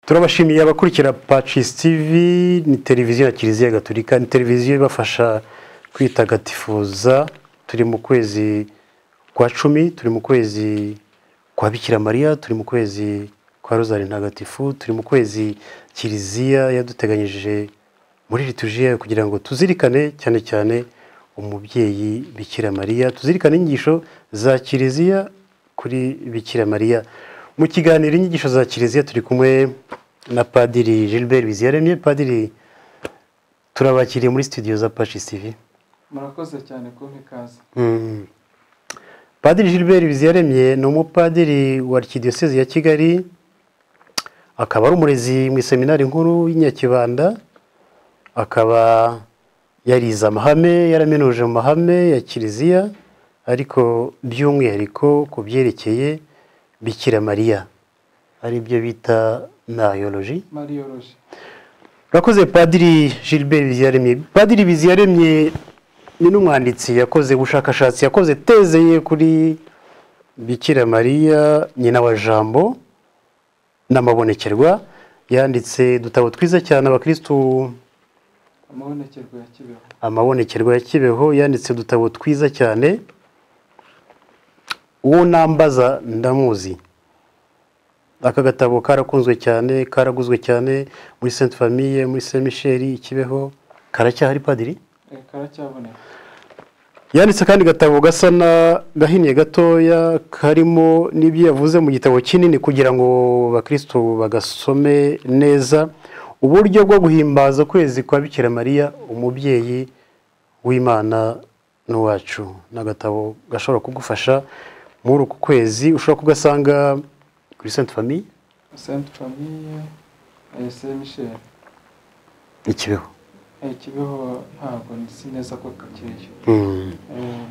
turabashimiye abakurikira pacisi tivi ni televiziyo ya kiliziya gaturika ni televiziyo ibafasha kwitagatifuza turi mu kwezi kwa cumi turi mu kwezi kwa bikira mariya turi mu kwezi kwa rozari ntagatifu turi mu kwezi kiliziya yaduteganyije muri ritujiya kugira ngo tuzirikane cyane cyane umubyeyi bikira mariya tuzirikane inyigisho za kiliziya kuri bikira mariya mu kiganiro inyigisho za kiliziya turi kumwe na padiri gilbert biziyaremye padiri turabakiriye muri studio za pacis tv murakoze cyane kumpa ikaze Mm. padiri gilbert biziyaremye ni umupadiri wa arikidiyosezi ya kigali akaba ari umurezi mu iseminari nkuru y'inyakibanda akaba yarize amahame yaraminuje mu mahame ya kiliziya ariko by'umwihariko ku byerekeye bikira mariya ari byo bita nayoloji mariyoroje urakoze padiri gilbert biziyaremye padiri biziyaremye ni n'umwanditsi yakoze ubushakashatsi yakoze teze ye kuri bikira mariya nyina wa jambo n'amabonekerwa yanditse udutabo twiza cyane abakirisitu amabonekerwa ya kibeho amabonekerwa ya kibeho yanditse udutabo twiza cyane uwo nambaza ndamuzi aka gatabo karakunzwe cyane karaguzwe cyane muri sainte famille muri saint michel i kibeho karacyahari padiri Eh, karacyaboneka yanditse akandi gatabo gasa na gahinnye gatoya karimo n'ibyo yavuze mu gitabo kinini kugira ngo bakristo bagasome neza uburyo bwo guhimbaza ukwezi kwa bikira mariya umubyeyi w'imana n'uwacu ni agatabo gashobora kugufasha muri uku kwezi ushobora kugasanga kuri sainte famille sainte famille eh, saint michel ikibeho Eh, kibeho ntabwo nzi neza ko kakiriyo Mm. Eh,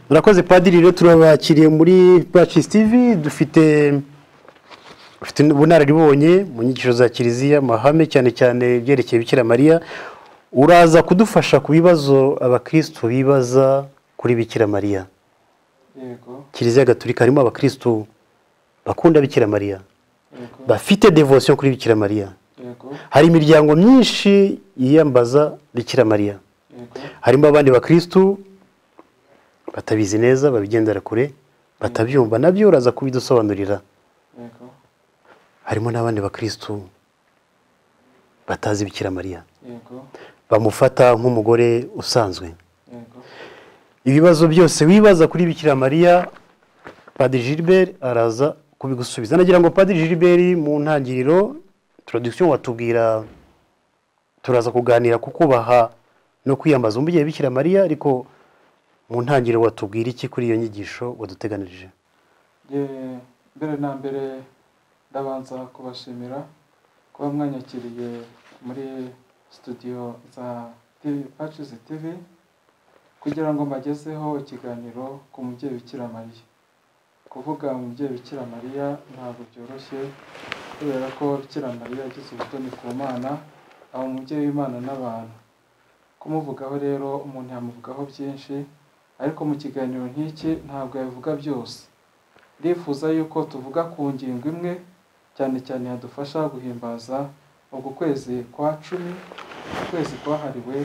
murakoze padiri rero turabakiriye muri bacisi tivi dufite dufite ubunararibonye mu nyigisho za kiliziya amahame cyane cyane ibyerekeye bikira mariya uraza kudufasha ku bibazo abakirisitu bibaza kuri bikira mariya yego kiliziya gaturika harimo abakirisitu bakunda bikira mariya yego bafite devotion kuri bikira mariya yego hari imiryango myinshi yiyambaza bikira mariya yego harimo abandi bakirisitu batabizi neza babigendera kure batabyumva nabyo uraza kubidusobanurira yego harimo n'abandi bakirisitu batazi bikira mariya yego bamufata nk'umugore usanzwe yego ibibazo byose wibaza kuri bikira mariya padiri gilbert araza kubigusubiza nagira ngo padiri gilbert mu ntangiriro turadikisiyo watubwira turaza kuganira ku kubaha no kwiyambaza umubyeyi bikira mariya ariko mu ntangiriro watubwira iki kuri iyo nyigisho waduteganirije Eh, mbere na mbere ndabanza kubashimira kuba mwanyakiriye muri studio za TV Patches TV kugira ngo mbagezeho ikiganiro ku mubyeyi Bikira Mariya kuvuga umubyeyi Bikira Mariya ntabwo byoroshye kubera ko Bikira Mariya yagize ubutoni ku Mana aba umubyeyi w'Imana n'abantu kumuvugaho rero umuntu yamuvugaho byinshi ariko mu kiganiro nk'iki ntabwo yabivuga byose ndifuza yuko tuvuga ku ngingo imwe cyane cyane yadufasha guhimbaza uku kwezi kwa cumi ukwezi kwahariwe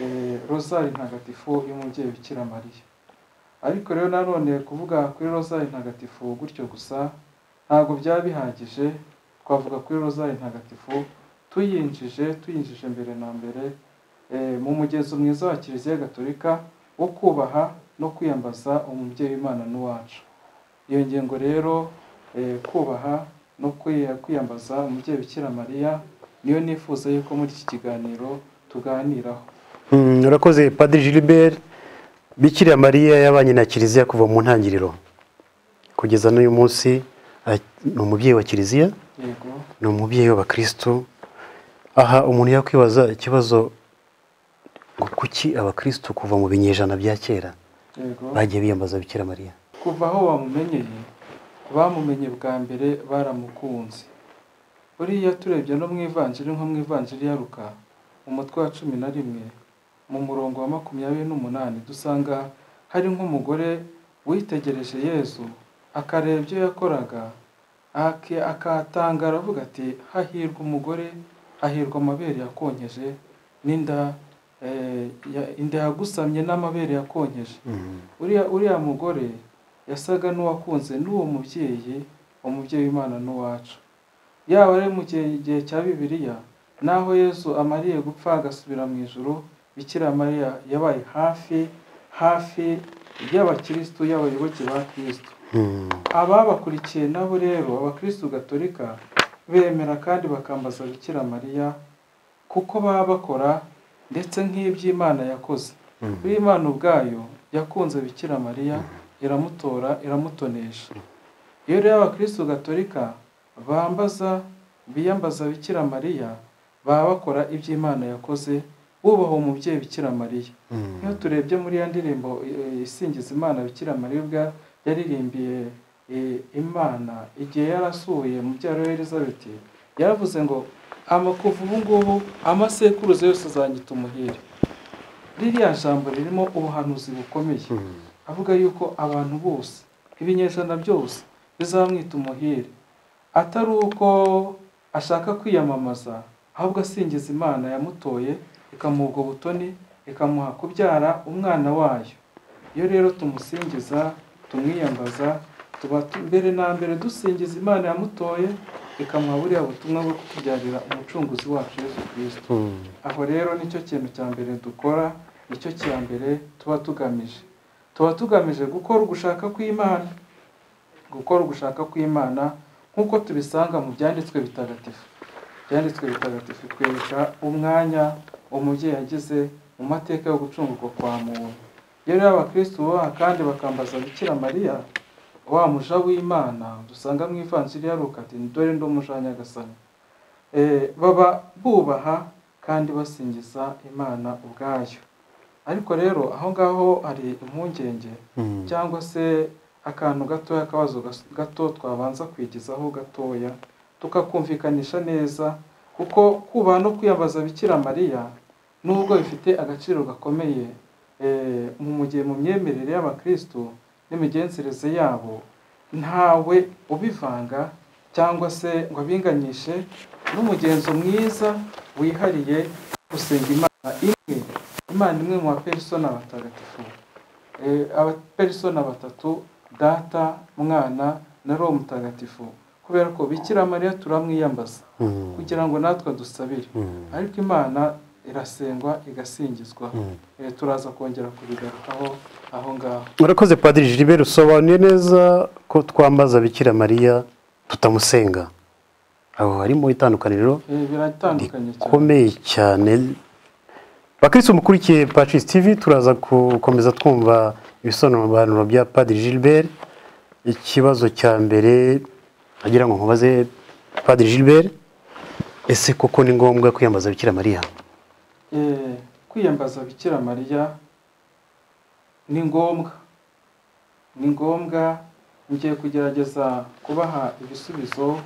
eh, rozari ntagatifu y'umubyeyi bikira mariya ariko rero nanone kuvuga kuri rozari ntagatifu gutyo gusa ntabwo byaba bihagije twavuga kuri rozari ntagatifu tuyinjije tuyinjije mbere na mbere eh, mu mugenzo mwiza wa kiliziya gatolika wo kubaha no kwiyambaza umubyeyi w'imana n'uwacu iyo ngingo rero eh, kubaha no kwi- kwiyambaza umubyeyi bikira mariya niyo nifuza yuko muri iki kiganiro tuganiraho Mm, urakoze padiri gilbert bikira mariya yabanye na kiliziya kuva mu ntangiriro kugeza n'uyu munsi a- ni umubyeyi wa kiliziya yego ni umubyeyi w'abakristo aha umuntu yakwibaza ikibazo ngo kuki abakristo kuva mu binyejana bya kera yego bagiye biyambaza bikira mariya kuva aho bamumenyeye bamumenye bwa mbere baramukunze buriya turebye no mu ivanjiri nko mu ivanjiri ya ruka mu mutwe wa cumi na rimwe mu murongo wa makumyabiri n'umunani dusanga hari nk'umugore witegereje yezu akareba ibyo yakoraga Ake- akatangara aravuga ati hahirwa umugore hahirwa amabere yakonkeje n'inda eh, ya- inda yagusamye n'amabere yakonkeje uriya uriya mugore yasaga n'uwakunze n'uwo mubyeyi umubyeyi w'imana n'uwacu yaba ari mu gihe igihe cya bibiliya naho yesu amariye gupfa agasubira mu ijoro bikira mariya yabaye hafi hafi y'abakirisitu y'abayoboke ba kirisito ababakurikiye nabo rero abakirisitu gatolika bemera kandi bakambaza bikira mariya kuko baba bakora ndetse nk'iby'imana yakoze imana ubwayo yakunze bikira mariya iramutora iramutonesha iyo rero abakirisitu gatolika bambaza biyambaza bikira mariya baba bakora iby'imana yakoze bubaha umubyeyi bikira mariya iyo turebye muri ya ndirimbo eh, isingiza imana bikira mariya ubwa yaririmbiye eh, imana igihe yari asuye mu byaro elizabeth yaravuze ngo amakuva ubu ngubu amasekuruza yose azanyita umuhire ririya jambo ririmo ubuhanuzi bukomeye avuga yuko abantu bose ibinyejana byose bizamwita umuhire atari uko ashaka kwiyamamaza ahubwo asingiza imana yamutoye ikamuha ubwo butoni ikamuha kubyara umwana wayo iyo rero tumusingiza tumwiyambaza tuba tu- mbere na mbere dusingiza imana yamutoye ikamuha buriya butumwa bwo kutubyarira umucunguzi wacu yesu kirisito aho rero nicyo kintu cya mbere dukora nicyo cya mbere tuba tugamije tuba tugamije gukora ugushaka kw'imana gukora ugushaka kw'imana nk'uko tubisanga mu byanditswe bitagatifu ibyanditswe bitagatifu bitwereka umwanya umubyeyi yagize mu mateka yo gucungurwa kwa muntu iyo rero abakirisitu bubaha kandi bakambaza bikira mariya wa muja w'imana dusanga mu ivanjiri ya luka ati dore ndi umuja wa nyagasani Eh, baba bubaha kandi basingiza imana ubwayo ariko rero aho ngaho hari impungenge cyangwa se akantu gatoya akabazo gas- gato twabanza kwigizaho gatoya tukakumvikanisha neza kuko kubaha no kwiyambaza bikira mariya nubwo bifite agaciro gakomeye eh, mu mu gihe mu myemerere y'abakristo n'imigenzereze yabo ntawe ubivanga cyangwa se ngo abinganyishe n'umugenzo mwiza wihariye gusenga imana imwe imana imwe mu baperisona batagatifu Eh, abaperisona batatu data mwana na roho mutagatifu kubera ko bikira mariya turamwiyambaza kugira ngo natwe dusabire ariko imana irasengwa igasingizwa Eh, turaza kongera kubigarukaho aho ngaho murakoze padiri Gilbert usobanuye neza ko twambaza bikira mariya tutamusenga aho harimo itandukaniro Eh, biratandukanye cyane rikomeye cyane bakirisitu mukurikiye pacis tv turaza gukomeza twumva ibisobanuro bya padiri Gilbert ikibazo cya mbere agira ngo nkubaze padiri Gilbert ese koko ni ngombwa kwiyambaza bikira mariya Eh, kwiyambaza bikira mariya ni ngombwa ni ngombwa ngiye kugerageza kubaha ibisubizo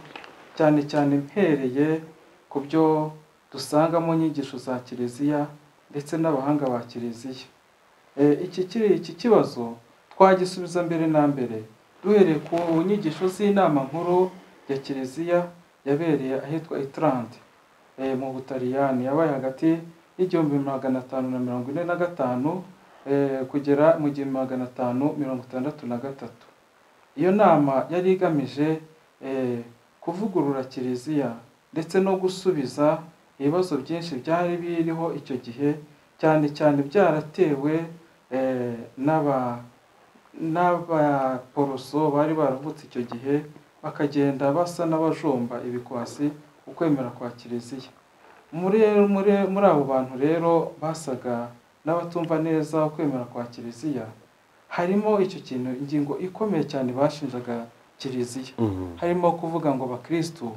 cyane cyane mpereye ku byo dusanga mu nyigisho za kiliziya ndetse n'abahanga ba kiliziya Eh, iki kiri iki kibazo twagisubiza mbere na mbere duhereye ku nyigisho z'inama nkuru ya kiliziya yabereye ahitwa itarante eh, mu butaliyani yabaye hagati y'igihumbi magana atanu na mirongo ine na gatanu eh, kugera mu gihumbi magana atanu mirongo itandatu na gatatu iyo nama yari igamije eh, kuvugurura kiliziya ndetse no gusubiza ibibazo byinshi byari biriho icyo gihe cyane cyane byaratewe eh, n'aba n'abaporoso bari baravutse icyo gihe bakagenda basa n'abajomba ibikwasi ukwemera kwa kiliziya muri muri muri abo bantu rero basaga n'abatumva neza ukwemera kwa kiliziya harimo icyo kintu ingingo ikomeye cyane bashinjaga kiliziya harimo kuvuga ngo bakristo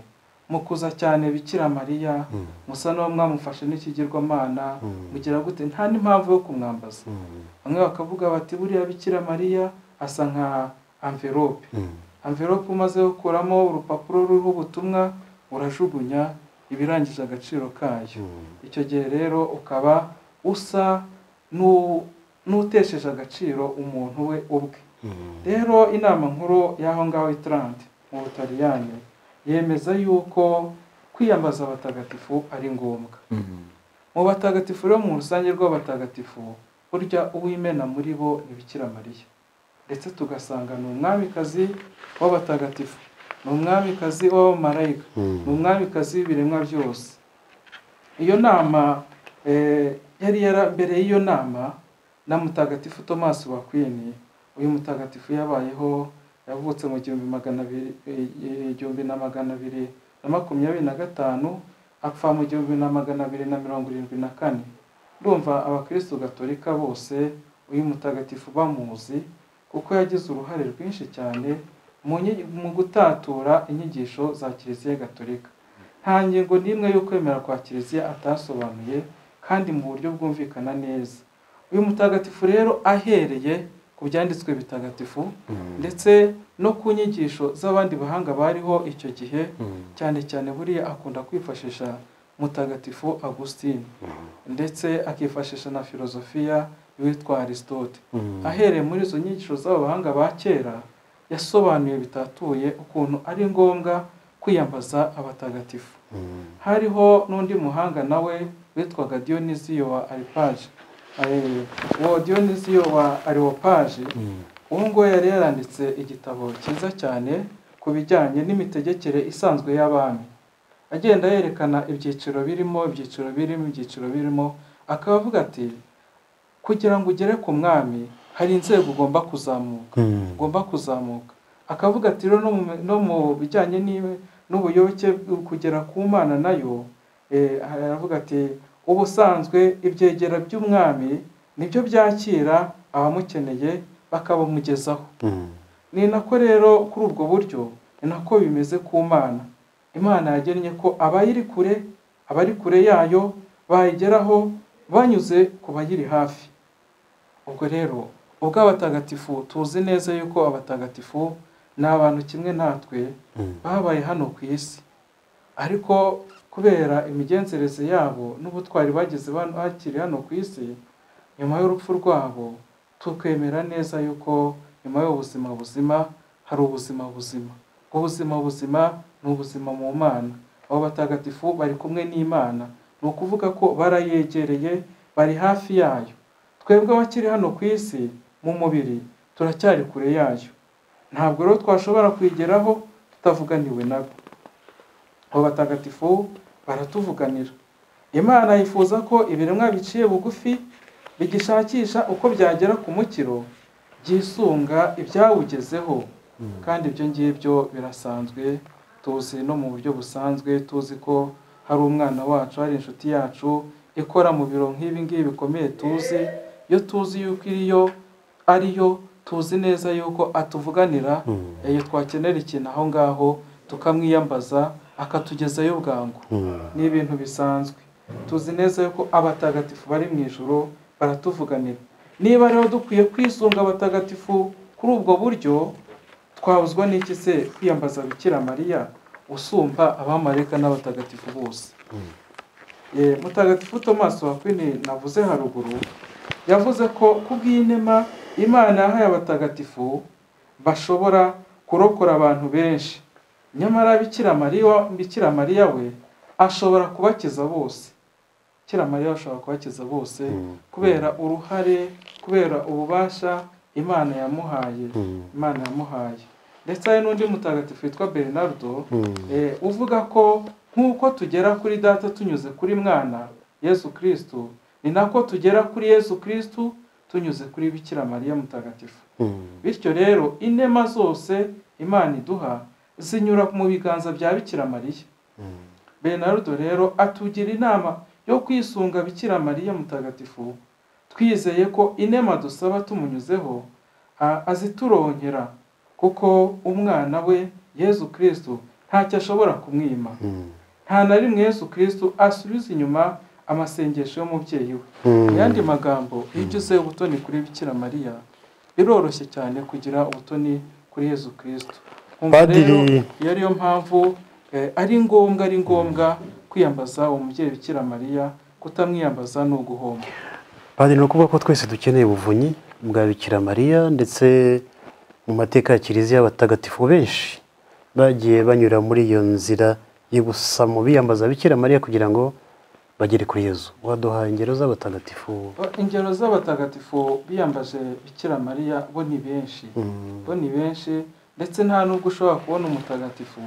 mukuza cyane bikira mariya musa n'uwo mwamufashe n'ikigirwamana mugira gute nta n'impamvu yo kumwambaza bamwe bakavuga bati buriya bikira mariya asa nka amverope amverope umaze gukuramo urupapuro ruriho ubutumwa urajugunya ibirangije agaciro kayo icyo gihe rero ukaba usa n'u- n'utesheje agaciro umuntu we ubwe rero inama nkuru y'aho ngaho itarante mu butaliyani yemeza yuko kwiyambaza abatagatifu ari ngombwa mu batagatifu rero mu rusange rw'abatagatifu burya uwimena muri bo ni Bikira mariya ndetse tugasanga ni umwamikazi w'abatagatifu ni umwamikazi w'abamarayika ni umwamikazi w'ibiremwa byose iyo nama eh, yari yara mbere y'iyo nama na mutagatifu thomas wakwini uyu mutagatifu yabayeho yavutse mu gihumbi magana abiri eh, igihumbi na magana abiri na makumyabiri na gatanu apfa mu gihumbi na magana abiri na mirongo irindwi na kane ndumva abakristo gatolika bose uyu mutagatifu bamuzi kuko yagize uruhare rwinshi cyane mu nyi- mu gutatura inyigisho za kiliziya gatolika nta ngingo n'imwe yo kwemera kwa kiliziya atasobanuye kandi mu buryo bwumvikana neza uyu mutagatifu rero ahereye ku byanditswe bitagatifu ndetse no ku nyigisho z'abandi bahanga bariho icyo gihe cyane cyane buriya akunda kwifashisha mutagatifu agusitine ndetse akifashisha na filozofiya witwa aristote ahereye muri izo nyigisho z'abahanga ba kera yasobanuye bitatuye ukuntu ari ngombwa kwiyambaza abatagatifu hariho n'undi muhanga nawe witwaga diyoniziyo wa aripaje eh, uwo diyoniziyo wa ariwopaje ubu ngubu yari yaranditse igitabo cyiza cyane ku bijyanye n'imitegekere isanzwe y'abami agenda yerekana ibyiciro birimo ibyiciro birimo ibyiciro birimo akaba avuga ati kugira ngo ugere ku mwami hari inzego ugomba kuzamuka ugomba kuzamuka akavuga ati rero no mu- no mu bijyanye n'iwe- n'ubuyoboke bwo kugera ku mana nayo eh, aravuga ati ubusanzwe ibyegera by'umwami nibyo byakira abamukeneye bakabamugezaho ni nako rero kuri ubwo buryo ni nako bimeze ku mana imana yagennye ko abayiri kure abari kure yayo bayigeraho banyuze ku bayiri hafi ubwo rero ubwo abatagatifu tuzi neza yuko abatagatifu ni abantu kimwe natwe babaye hano ku isi ariko kubera imigenzereze yabo n'ubutwari bageze ban- bakiri hano ku isi nyuma y'urupfu rwabo tukemera neza yuko nyuma y'ubuzima buzima hari ubuzima buzima ubwo buzima buzima ni ubuzima mu mana abo batagatifu bari kumwe n'imana ni ukuvuga ko barayegereye bari hafi yayo twebwe abakiri hano ku isi mu mubiri turacyari kure yayo ntabwo rero twashobora kuyigeraho tutavuganiwe nabo abo batagatifu baratuvuganira imana yifuza ko ibiremwa biciye bugufi bigishakisha uko byagera ku mukiro byisunga ibyawugezeho kandi ibyo ngibyo birasanzwe tuzi no mu buryo busanzwe tuzi ko hari umwana wacu hari inshuti yacu ikora mu biro nk'ibi ngibi bikomeye tuzi iyo tuzi yuko iriyo ariyo tuzi neza yuko atuvuganira iyo twakenera ikintu aho ngaho tukamwiyambaza akatugezayo bwangu ni ibintu bisanzwe tuzi neza yuko abatagatifu bari mu ijoro baratuvuganira niba rero dukwiye kwisunga abatagatifu kuri ubwo buryo twabuzwa n'iki se kwiyambaza bikira mariya usumba abamareka n'abatagatifu bose Eh, mutagatifu thomas wakwini navuze haruguru yavuze ko kubw'inema imana yahaye abatagatifu bashobora kurokora abantu benshi nyamara bikira mariya bikira mariya we ashobora kubakiza bose bikira mariya ashobora kubakiza bose kubera uruhare kubera ububasha imana yamuhaye imana yamuhaye ndetse hari n'undi mutagatifu witwa bernardo Eh, uvuga ko nk'uko tugera kuri data tunyuze kuri mwana yesu kirisitu ni nako tugera kuri yesu kirisitu tunyuze kuri bikira mariya mutagatifu bityo rero inema zose imana iduha zinyura mu biganza bya bikira mariya benarudo rero atugira inama yo kwisunga bikira mariya mutagatifu twizeye ko inema dusaba tumunyuzeho a- azituronkera kuko umwana we yesu kirisitu ntacyo ashobora kumwima nta na rimwe yesu kirisitu asubiza inyuma amasengesho y'umubyeyi we mu yandi magambo iyo ugize ubutoni kuri bikira mariya biroroshye cyane kugira ubutoni kuri yesu kirisitu Umva rero, Padiri- iyo ariyo mpamvu eh, ari ngombwa ari ngombwa kwiyambaza uwo mubyeyi bikira mariya kutamwiyambaza ni uguhomba Padiri ni ukuvuga ko twese dukeneye ubuvunyi bwa Bikira Mariya ndetse mu mateka ya kiliziya abatagatifu benshi bagiye banyura muri iyo nzira y'ubusamo biyambaza bikira mariya kugira ngo bagere kuri yezu waduhaye ingero z'abatagatifu Ba- ingero z'abatagatifu biyambaje bikira mariya bo ni benshi Mm. bo ni benshi ndetse nta n'ubwo ushobora kubona umutagatifu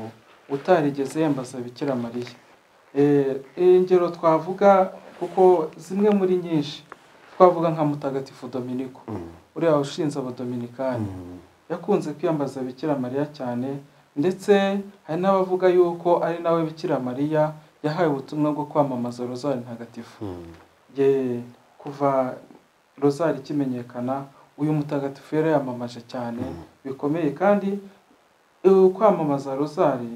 utarigeze yambaza bikira mariya Eh, eh, ingero twavuga kuko zimwe muri nyinshi twavuga nka mutagatifu dominiko uriya ushinze abadominikani Mm. yakunze kwiyambaza bikira mariya cyane ndetse hari n'abavuga yuko ari nawe bikira mariya yahawe ubutumwa bwo kwamamaza rozari ntagatifu Mm. ye kuva rozari ikimenyekana uyu mutagatifu yari yamamaje cyane bikomeye kandi e, kwamamaza rozari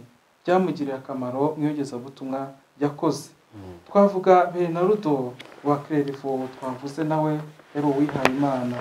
byamugiriye akamaro mu iyogezabutumwa yakoze twavuga benarudo wa kererivo twavuze nawe yari uwihaye imana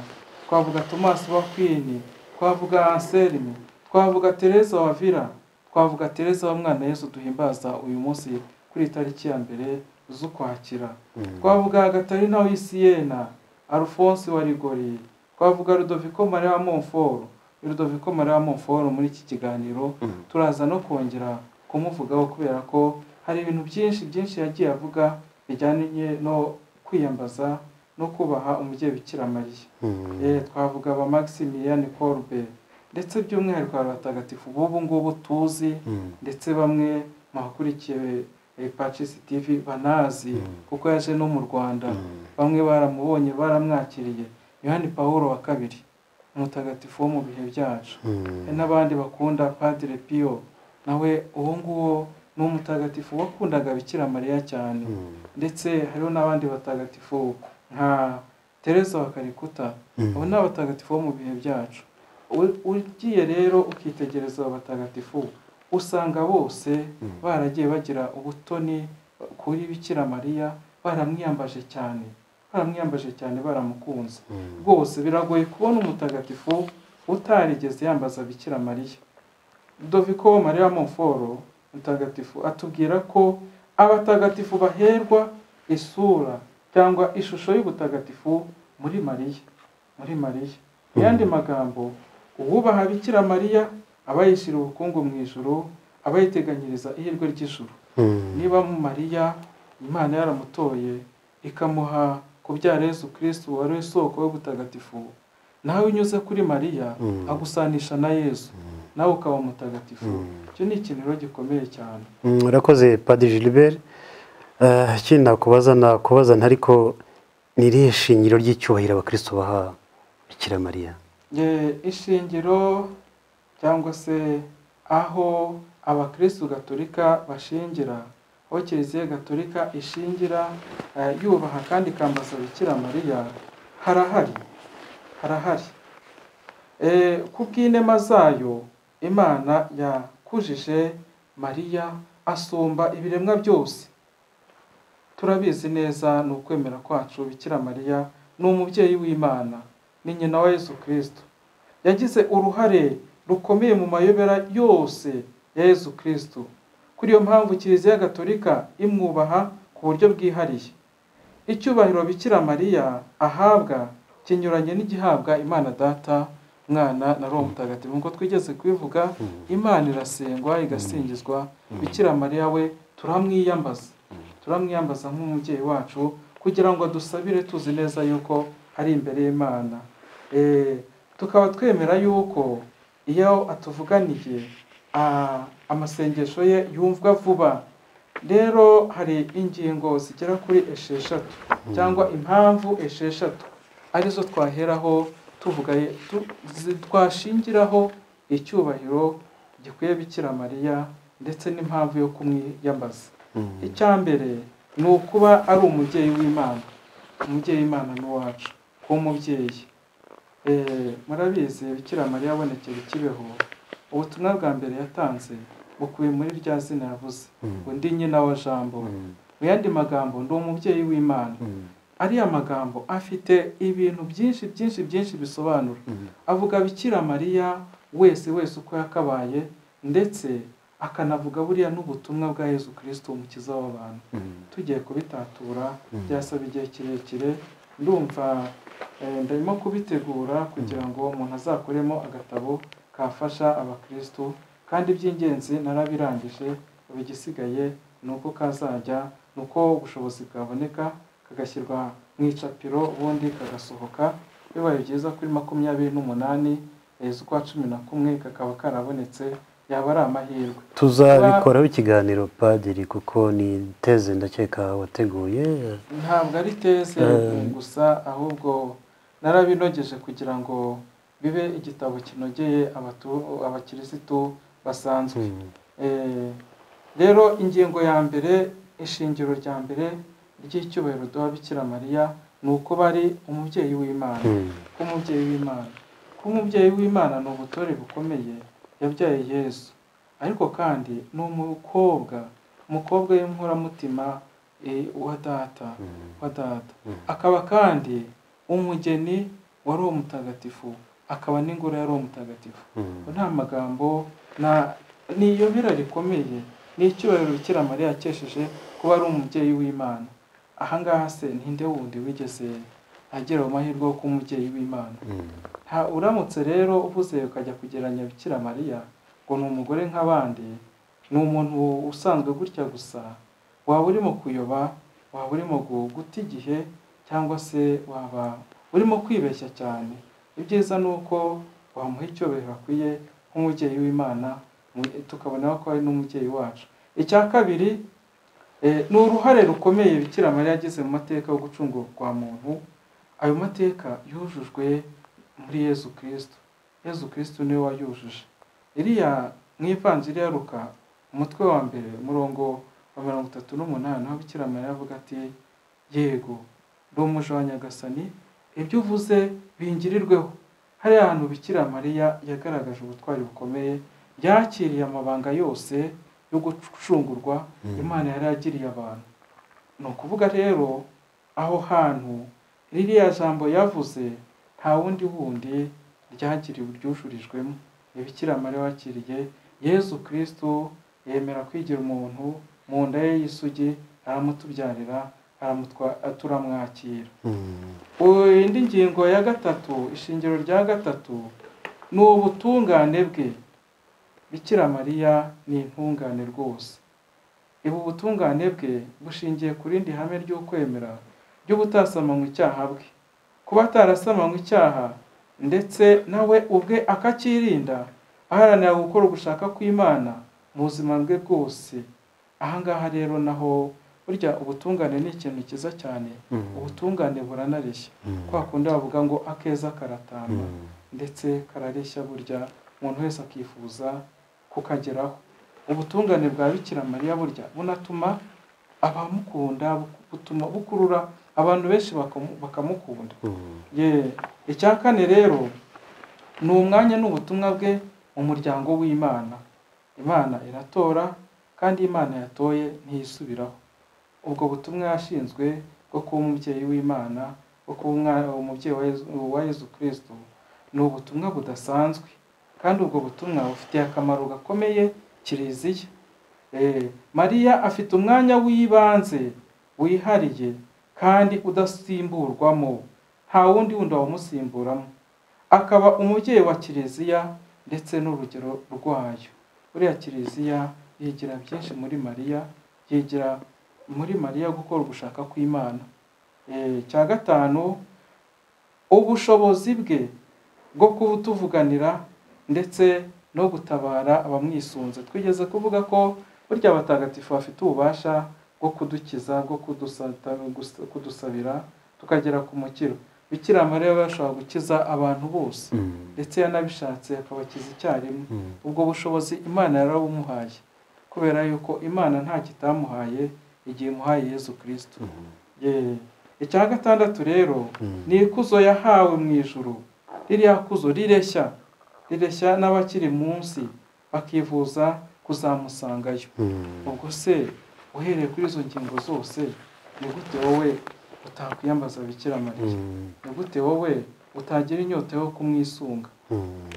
twavuga tomasi wa kwini twavuga anselme twavuga tereza wa vira twavuga tereza wa mwana yesu duhimbaza uyu munsi kuri iyi tariki ya mbere z'ukwakira Mm. twavuga gatarina w'isiyena arufonsi wa rigori twavuga rudoviko maria wa monforo rudoviko maria wa monforo muri iki kiganiro Mm. turaza no kongera kumuvugaho kubera ko hari ibintu byinshi byinshi yagiye avuga bijyanye no kwiyambaza no kubaha umubyeyi bikira mariya Mm. Eh, twavuga ba maximilian corbe ndetse by'umwihariko hari abatagatifu b'ubu ngubu tuzi Mm. ndetse bamwe mu bakurikiye eh, Patches TV banazi Mm. kuko yaje no mu Rwanda Mm. bamwe baramubonye baramwakiriye Yohani Pawulo wa kabiri umutagatifu wo mu bihe byacu Mm. hari n'abandi bakunda Padre Pio nawe uwo nguwo ni umutagatifu wakundaga Bikira Mariya cyane Mm. ndetse hariho n'abandi batagatifu nka Teresa wa Kalikuta Mm. abo ni abatagatifu bo mu bihe byacu U- ugiye rero ukitegereza abo batagatifu usanga bose Mm. baragiye bagira ubutoni kuri bikira mariya baramwiyambaje cyane baramwiyambaje cyane baramukunze Mm. rwose biragoye kubona umutagatifu utarigeze yambaza bikira mariya doviko mariya monforo mutagatifu atubwira ko abatagatifu baherwa isura cyangwa ishusho y'ubutagatifu muri mariya muri mariya mu yandi magambo uwubaha bikira mariya aba yishyira ubukungu mu ijuru aba yiteganyiriza ihirwe ry'ijuru Mm. niba mu mariya imana yaramutoye ikamuha kubyara yesu kirisitu wari isoko y'ubutagatifu nawe unyuze kuri mariya Mm. agusanisha na yesu nawe ukaba mutagatifu Mm. icyo ni ikintu gikomeye cyane Mm, urakoze padiri gilbert Eh, ikindi nakubaza nakubaza ntariko ni irihe shingiro ry'icyubahiro abakristo baha bikira mariya Ye, ishingiro cyangwa se aho abakristu gaturika bashingira aho kiliziya gaturika ishingira eh, yubaha kandi ikambaza bikira mariya harahari harahari Eh, ku bw'inema zayo imana yakujije mariya asumba ibiremwa byose turabizi neza ni ukwemera kwacu bikira mariya ni umubyeyi w'imana ni nyina wa yesu kirisito yagize uruhare rukomeye mu mayobera yose ya yesu kirisito kuri iyo mpamvu kiliziya gatolika imwubaha ku buryo bwihariye icyubahiro bikira mariya ahabwa kinyuranye n'igihabwa imana data mwana na roho mutagatifu nk'uko twigeze kubivuga imana irasengwa igasingizwa bikira mariya we turamwiyambaza turamwiyambaza nk'umubyeyi wacu kugira ngo adusabire tuzi neza yuko ari imbere y'imana Eh, tukaba twemera yuko iyo atuvuganiye ah, amasengesho ye yumvwa vuba rero hari ingingo zigera kuri esheshatu cyangwa impamvu esheshatu arizo twaheraho tuvuga tu- zi- twashingiraho icyubahiro gikwiye bikira mariya ndetse n'impamvu yo kumwiyambaza Mm. icya mbere ni ukuba ari umubyeyi w'imana umubyeyi w'imana ni uwacu kuba umubyeyi Eh, murabizi bikira mariya abonekera ikibeho ubutumwa bwa mbere yatanze bukubiye muri rya zina yavuze Mm. ngo ndi nyina wa jambo Mm. mu yandi magambo ndi umubyeyi w'imana Mm. ariya magambo afite ibintu byinshi byinshi byinshi bisobanura Mm. avuga bikira mariya wese wese uko yakabaye ndetse akanavuga buriya n'ubutumwa bwa yezu kirisito umukiza w'abantu Mm. tugiye kubitatura Mm. byasaba igihe kirekire ndumva eh, ndarimo kubitegura kugira ngo umuntu azakoremo agatabo kafasha abakristu kandi iby'ingenzi narabirangije ubu igisigaye ni uko kazajya ni uko ubushobozi bwaboneka kagashyirwa mu icapiro ubundi kagasohoka bibaye byiza kuri makumyabiri n'umunani eh, z'ukwa cumi na kumwe kakaba karabonetse yaba ari amahirwe tuzabikoraho ikiganiro padiri kuko ni teze ndakeka wateguye ntabwo ari teze Eh. gusa ahubwo narabinogeje kugira ngo bibe igitabo kinogeye abatu- abakirisitu basanzwe Hmm. Eh, rero ingingo ya mbere ishingiro rya mbere ry'icyubahiro duha bikira mariya ni uko bari umubyeyi w'imana Hmm. ko umubyeyi w'imana ko umubyeyi w'imana ni ubutore bukomeye yabyaye yesu ariko kandi ni umukobwa umukobwa w'inkoramutima eh, wa data Hmm. wa data Mhm. akaba kandi umugeni wa roho mutagatifu akaba n'ingoro ya roho mutagatifu Hmm. nta magambo na ni iyobera rikomeye ni icyubahiro bikira mariya yakesheje kuba ari umubyeyi w'imana ahangaha se ninde wundi wigeze agera mu mahirwe yo kuba umubyeyi w'imana Hmm. nta uramutse rero uvuze ukajya kugereranya bikira mariya ngo ni umugore nk'abandi ni umuntu usanzwe gutya gusa waba urimo kuyoba waba urimo gu- guta igihe cyangwa se waba urimo kwibeshya cyane ibyiza ni uko wamuha icyubahiro akwiye nk'umubyeyi w'imana mu- tukabona ko ari n'umubyeyi wacu icya kabiri eh, ni uruhare rukomeye bikira mariya yagize mu mateka yo gucungurwa kwa muntu ayo mateka yujujwe muri yezu kirisito yezu kirisito niwe wayujuje iriya mu ivanjiri ya ruka umutwe wa mbere umurongo wa mirongo itatu n'umunani aho bikira mariya avuga ati yego ndi umuja wa nyagasani ibyo uvuze bingirirweho hariya hantu bikira mariya yagaragaje ubutwari bukomeye yakiriye amabanga yose yo gucungurwa imana yari yagiriye abantu ni ukuvuga rero aho hantu ririya jambo yavuze nta wundi wundi ryagiriwe ryujurijwemo ni bikira mariya wakiriye yezu kirisito yemera kwigira umuntu mu nda ye y'isugi aramutubyarira aramutwa- turamwakira Hmm. indi ngingo ya gatatu ishingiro rya gatatu ni ubutungane bwe bikira mariya ni intungane rwose ubu butungane bwe bushingiye ku rindi hame ry'ukwemera ry'ubutasamanywa icyaha bwe kuba atarasamanywa icyaha ndetse nawe ubwe akacyirinda aharanira gukora ugushaka kw'imana mu buzima bwe bwose ahangaha rero naho burya ubutungane ni ikintu cyiza cyane Hmm. ubutungane buranareshya Hmm. kwa kundi bavuga ngo akeza karatamba Hmm. ndetse karareshya burya umuntu wese akifuza kukageraho ubutungane bwa bikira mariya burya bunatuma abamukunda bu- butuma bukurura abantu benshi bakamu- bakamukunda Hmm. ye icya kane rero ni umwanya n'ubutumwa bwe mu muryango w'imana imana iratora kandi imana yatoye ntiyisubiraho ubwo butumwa yashinzwe bwo kuba umubyeyi w'imana bwo kuba umwana- umubyeyi wa Yezu- wa yezu kirisito ni ubutumwa budasanzwe kandi ubwo butumwa bufitiye akamaro gakomeye kiliziya Eh, mariya afite umwanya w'ibanze wihariye kandi udasimburwamo nta wundi wundi wawumusimburamo akaba umubyeyi wa kiliziya ndetse n'urugero rwayo buriya kiliziya yigira byinshi muri mariya yigira muri mariya gukora ugushaka kw'imana Eh, cya gatanu ubushobozi bwe bwo kutuvuganira ndetse no gutabara abamwisunze twigeze kuvuga ko burya abatagatifu bafite ububasha bwo kudukiza bwo kudusata- gusa- kudusabira tukagera ku mukiro bikira mariya we ashobora gukiza abantu bose Hmm. ndetse yanabishatse akabakiza icyarimwe Hmm. ubwo bushobozi imana yarabumuhaye kubera yuko imana nta kitamuhaye igihe imuhaye yezu kirisito Hmm. Ye. icya gatandatu rero Hmm. ni ikuzo yahawe mu ijuru ririya kuzo rireshya rireshya n'abakiri munsi bakifuza kuzamusangayo Hmm. ubwo se uhereye kuri izo ngingo zose ni gute wowe utakwiyambaza bikira mariya Hmm. ni gute wowe utagira inyota yo kumwisunga Hmm.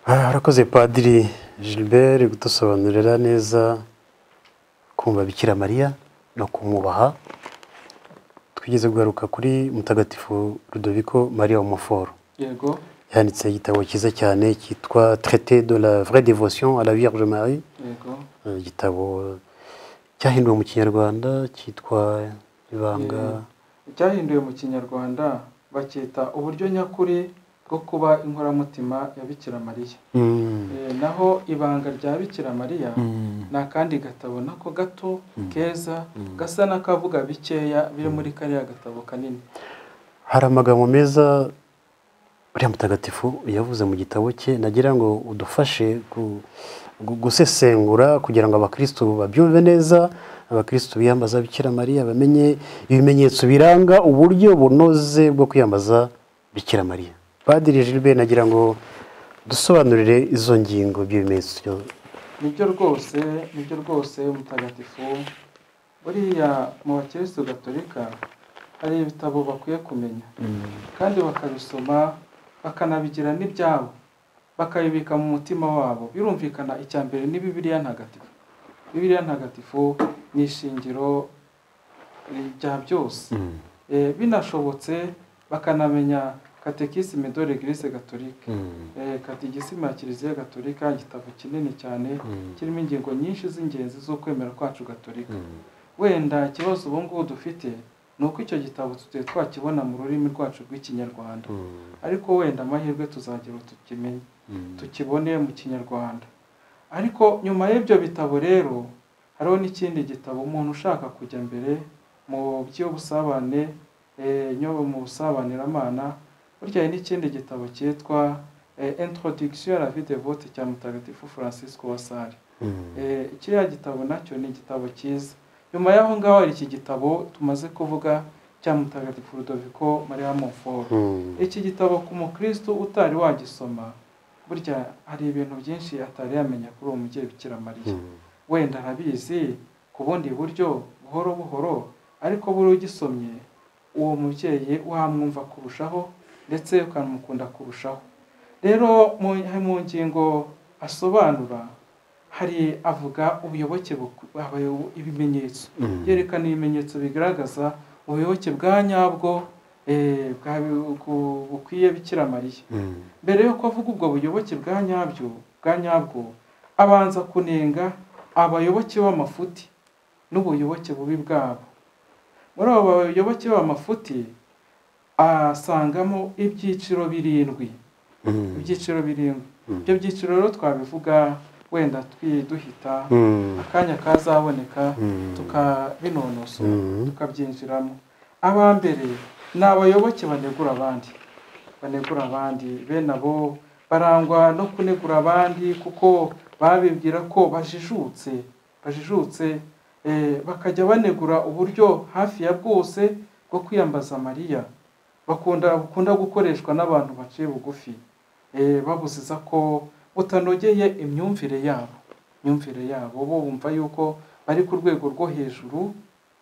Ah, Arakoze padiri Gilbert gudusobanurira neza kumva Bikira Mariya no kumwubaha twigeze kugaruka kuri mutagatifu Rudoviko Maria Umuforo yego yanditse igitabo cyiza cyane cyitwa traité de la vraie devotion à la Vierge Marie yego Eh, igitabo cyahinduwe mu kinyarwanda cyitwa ibanga icyahinduwe mu kinyarwanda bacyita uburyo nyakuri bwo kuba inkoramutima ya bikira mariya Mm. Eh, naho ibanga rya bikira mariya Mm. ni akandi gatabo nako gato keza gasa n'akavuga bikeya biri muri kariya gatabo kanini hari amagambo meza uriya mutagatifu yavuze mu gitabo cye nagira ngo udufashe gu- gu- gusesengura kugira ngo abakristu babyumve neza abakristu biyambaza bikira mariya bamenye ibimenyetso biranga uburyo bunoze bwo kwiyambaza bikira mariya padiri Gilbert nagira ngo dusobanurire izo ngingo ibyo bimenyetso nibyo rwose nibyo rwose mutagatifu buriya mu bakirisitu gatolika hari ibitabo bakwiye kumenya kandi bakabisoma bakanabigira n'ibyabo bakabibika mu mutima wabo birumvikana icya mbere ni bibiriya ntagatifu bibiriya ntagatifu ni ishingiro rya byose Mm. Eh, binashobotse bakanamenya katekisime de l'eglise gatolika Mm. Eh, kategisima ya kiliziya gatolika igitabo kinini cyane Mm. kirimo ingingo nyinshi z'ingenzi zo kwemera kwacu gatolika Mm. wenda ikibazo ubu ngubu dufite ni uko icyo gitabo tutari twakibona mu rurimi rwacu rw'ikinyarwanda Mm. ariko wenda amahirwe tuzagira tukimenye Mm. tukibone mu kinyarwanda ariko nyuma y'ibyo bitabo rero hariho n'ikindi gitabo umuntu ushaka kujya mbere mu by'ubusabane eh, nyobo mu busabaniramana burya hari n'ikindi gitabo cyitwa eh, introduction à la vie dévote cya mutagatifu francisco wasari Mm. Eh, kiriya gitabo nacyo ni igitabo cyiza nyuma y'aho ngaho hari iki gitabo tumaze kuvuga cya mutagatifu rudoviko maria monfort Mm. iki gitabo ku mukristo utari wagisoma burya hari ibintu byinshi atari yamenya kuri uwo mubyeyi bikira mariya Mm. wenda arabizi ku bundi buryo buhoro buhoro ariko buri ugisomye uwo mubyeyi wamwumva kurushaho ndetse ukanamukunda kurushaho rero mu mu ngingo asobanura hari avuga ubuyoboke buku- abayo- ibimenyetso Mm. yerekana ibimenyetso bigaragaza ubuyoboke bwa nyabwo eh, bwa- bu- bukwiye bikira mariya Mm. mbere yuko avuga ubwo buyoboke bwa nyabyo bwa nyabwo abanza kunenga abayoboke b'amafuti n'ubuyoboke bubi bwabo muri abo bayoboke b'amafuti asangamo ibyiciro birindwi Mm. ibyiciro birindwi Mm. ibyo byiciro rero twabivuga wenda twi- duhita Mm. akanya kazaboneka Mm. tukabinonosora Mhm. tukabyinjiramo aba mbere ni abayoboke banegura abandi banegura abandi bene abo barangwa no kunegura abandi kuko babibwira ko bajijutse bajijutse eh, bakajya banegura uburyo hafi ya bwose bwo kwiyambaza mariya bakunda bukunda gukoreshwa n'abantu baciye bugufi eh, babuziza ko butanogeye imyumvire yabo imyumvire yabo bo bumva yuko bari ku rwego rwo hejuru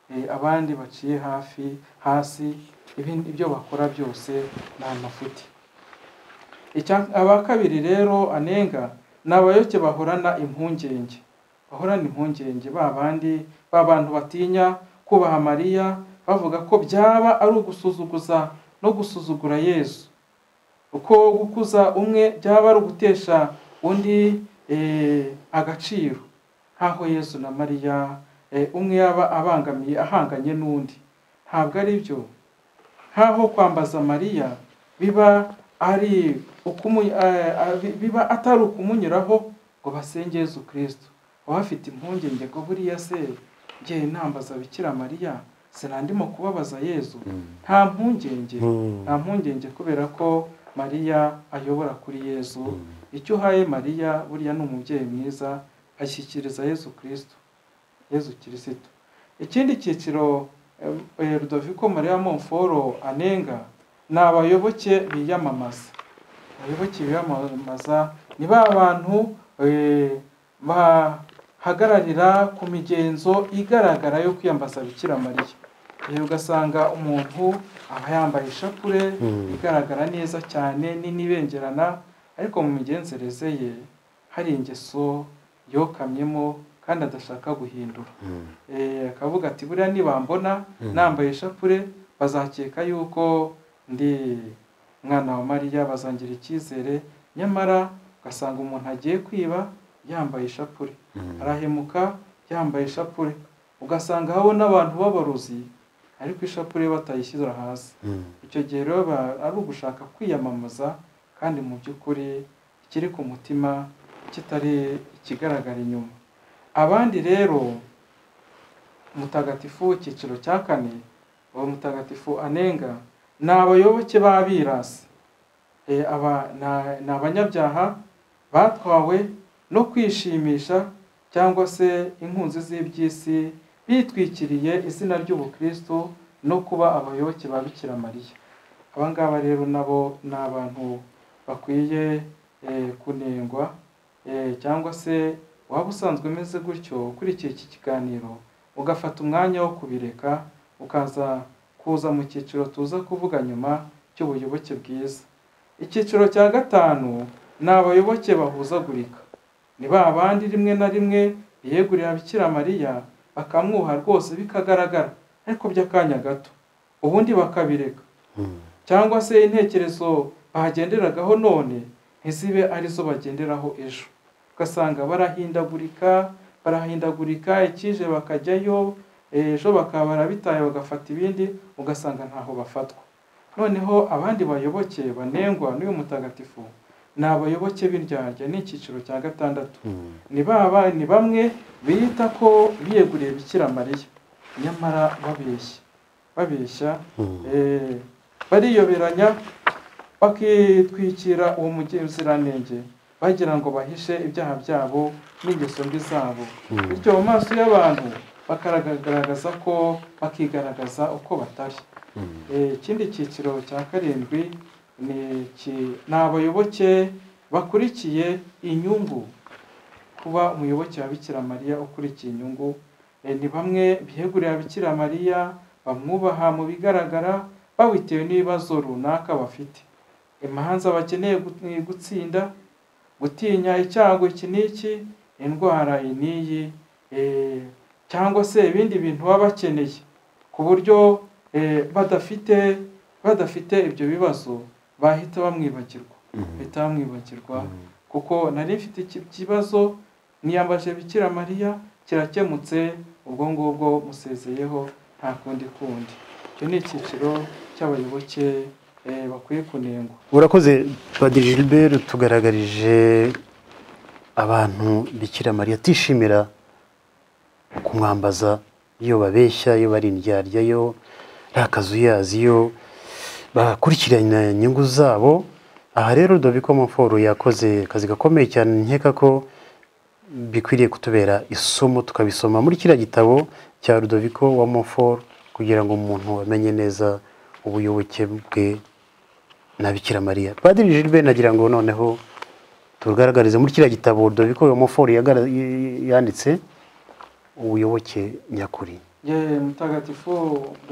eh, abandi baciye hafi hasi ibindi ibyo bakora byose ni amafuti Icya- aba kabiri rero anenga ni abayoke bahorana impungenge bahorana impungenge ba bandi ba bantu batinya kubaha mariya bavuga ko byaba ari ugusuzuguza no gusuzugura yezu uko gukuza umwe byaba ari ugutesha undi eh, agaciro nk'aho yezu na mariya eh, umwe yaba abangamiye ahanganye n'undi ntabwo ari byo nk'aho kwambaza mariya biba ari ukumu eh, eh, biba atari ukumunyuraho ngo basenge yezu kirisito baba bafite impungenge ngo buriya se ngewe nambaza bikira mariya sinandimo kubabaza yezu nta mpungenge Mm. nta mpungenge kubera ko mariya ayobora kuri yezu icyo uhaye mariya buriya ni umubyeyi mwiza ashyikiriza yezu kirisito yezu kirisito ikindi cyiciro em, eh, rudoviko mariya monforo anenga ni abayoboke biyamamaza abayoboke biyamamaza ni ba bantu eh, bahagararira ku migenzo igaragara yo kwiyambaza bikira mariya Eh, ugasanga umuntu aba yambaye ishapure Mm. igaragara neza cyane nini ibengerana ariko mu migenzereze ye hari ingeso yokamyemo kandi adashaka guhindura Mm. Eh, akavuga ati buriya nibambona Mm. nambaye ishapure bazakeka yuko ndi umwana wa mariya bazangira icyizere nyamara ugasanga umuntu agiye kwiba yambaye ishapure arahemuka yambaye ishapure ugasanga habo n'abantu b'abarozi ariko ishapure batayishyira hasi icyo gihe rero ba- ari ugushaka kwiyamamaza kandi mu by'ukuri ikiri ku mutima kitari ikigaragara inyuma abandi rero mutagatifu w'icyiciro cya kane uwo mutagatifu anenga ni abayoboke b'abirasi Eh, aba na- ni abanyabyaha batwawe no kwishimisha cyangwa se inkunzi z'iby'isi bitwikiriye izina ry'ubukristo no kuba abayoboke ba bikira mariya aba ngaba rero nabo ni abantu bakwiye eh, kunengwa eh, cyangwa se waba usanzwe umeze gutyo ukurikiye iki kiganiro ugafata umwanya wo kubireka ukaza kuza mu cyiciro tuza kuvuga nyuma cy'ubuyoboke bwiza icyiciro cya gatanu ni abayoboke bahuzagurika ni ba bandi rimwe na rimwe biyegurira bikira mariya bakamwuha rwose bikagaragara ariko by'akanya gato ubundi bakabireka cyangwa se intekerezo bahagenderagaho none ntizibe arizo bagenderaho ejo ugasanga barahindagurika barahindagurika ikije bakajyayo ejo bakaba barabitaye bagafata ibindi ugasanga ntaho bafatwa noneho abandi bayoboke banengwa n'uyu mutagatifu ni abayoboke b'indyarya ni icyiciro cya gatandatu ni baba ni bamwe bita ko biyeguriye bikira mariya nyamara babeshya babeshya eh, bariyoberanya bakitwikira uwo muziranenge bagira ngo bahishe ibyaha byabo n'ingeso mbi zabo bityo mu maso y'abantu bakagaragaza ko bakigaragaza uko batari Eh, ikindi cyiciro cya karindwi ni iki- ni abayoboke bakurikiye inyungu kuba umuyoboke wa Bikira Mariya ukurikiye inyungu eh, ni bamwe biyegurira Bikira Mariya bamwubaha mu bigaragara babitewe n'ibibazo runaka bafite imanza bakeneye gut- gutsinda gutinya icyago iki n'iki indwara iyi n'iyi eh, cyangwa se ibindi bintu baba bakeneye ku buryo eh, badafite badafite ibyo bibazo bahita bamwibagirwa bahita bamwibagirwa kuko nari mfite iki kibazo niyambaje bikira mariya kirakemutse ubwo ngubwo musezeyeho nta kundi kundi icyo ni icyiciro cy'abayoboke eh, bakwiye kunengwa urakoze padiri gilbert tugaragarije abantu bikira mariya atishimira kumwambaza iyo babeshya iyo bari indyarya yo rakazuyazi yo bakurikirana inyungu zabo aha rero dobiko muforo yakoze akazi gakomeye cyane nkeka ko bikwiriye kutubera isomo tukabisoma muri kiriya gitabo cya rudoviko wa mofor kugira ngo umuntu amenye neza ubuyoboke bwe na bikira mariya padiri gilbert nagira ngo noneho tugaragarize muri kiriya gitabo rudoviko wa mofor yanditse ubuyoboke nyakuri ye mutagatifu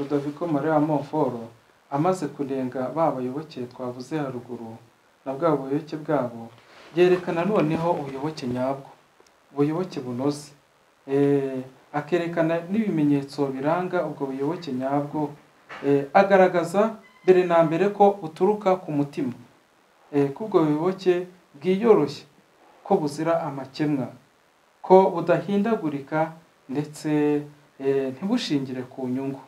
rudoviko maria monforo amaze kunenga ba bayoboke twavuze haruguru na bwa buyoboke bwabo yerekana noneho ubuyoboke nyabwo ubuyoboke bunoze Eh, akerekana n'ibimenyetso biranga ubwo buyoboke nyabwo Eh, agaragaza mbere na mbere ko buturuka ku mutima Eh, ko ubwo buyoboke bwiyoroshye ko buzira amakemwa ko budahindagurika ndetse eh, ntibushingire ku nyungu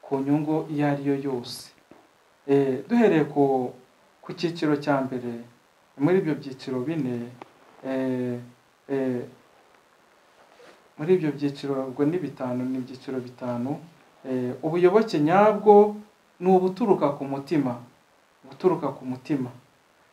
ku nyungu iyo ari yo yose Eh, duhereye ku ku cyiciro cya mbere muri ibyo byiciro bine eh, eh, muri ibyo byiciro ubwo ni bitanu ni ibyiciro bitanu Eh, ubuyoboke nyabwo ni ubuturuka ku mutima ubuturuka ku mutima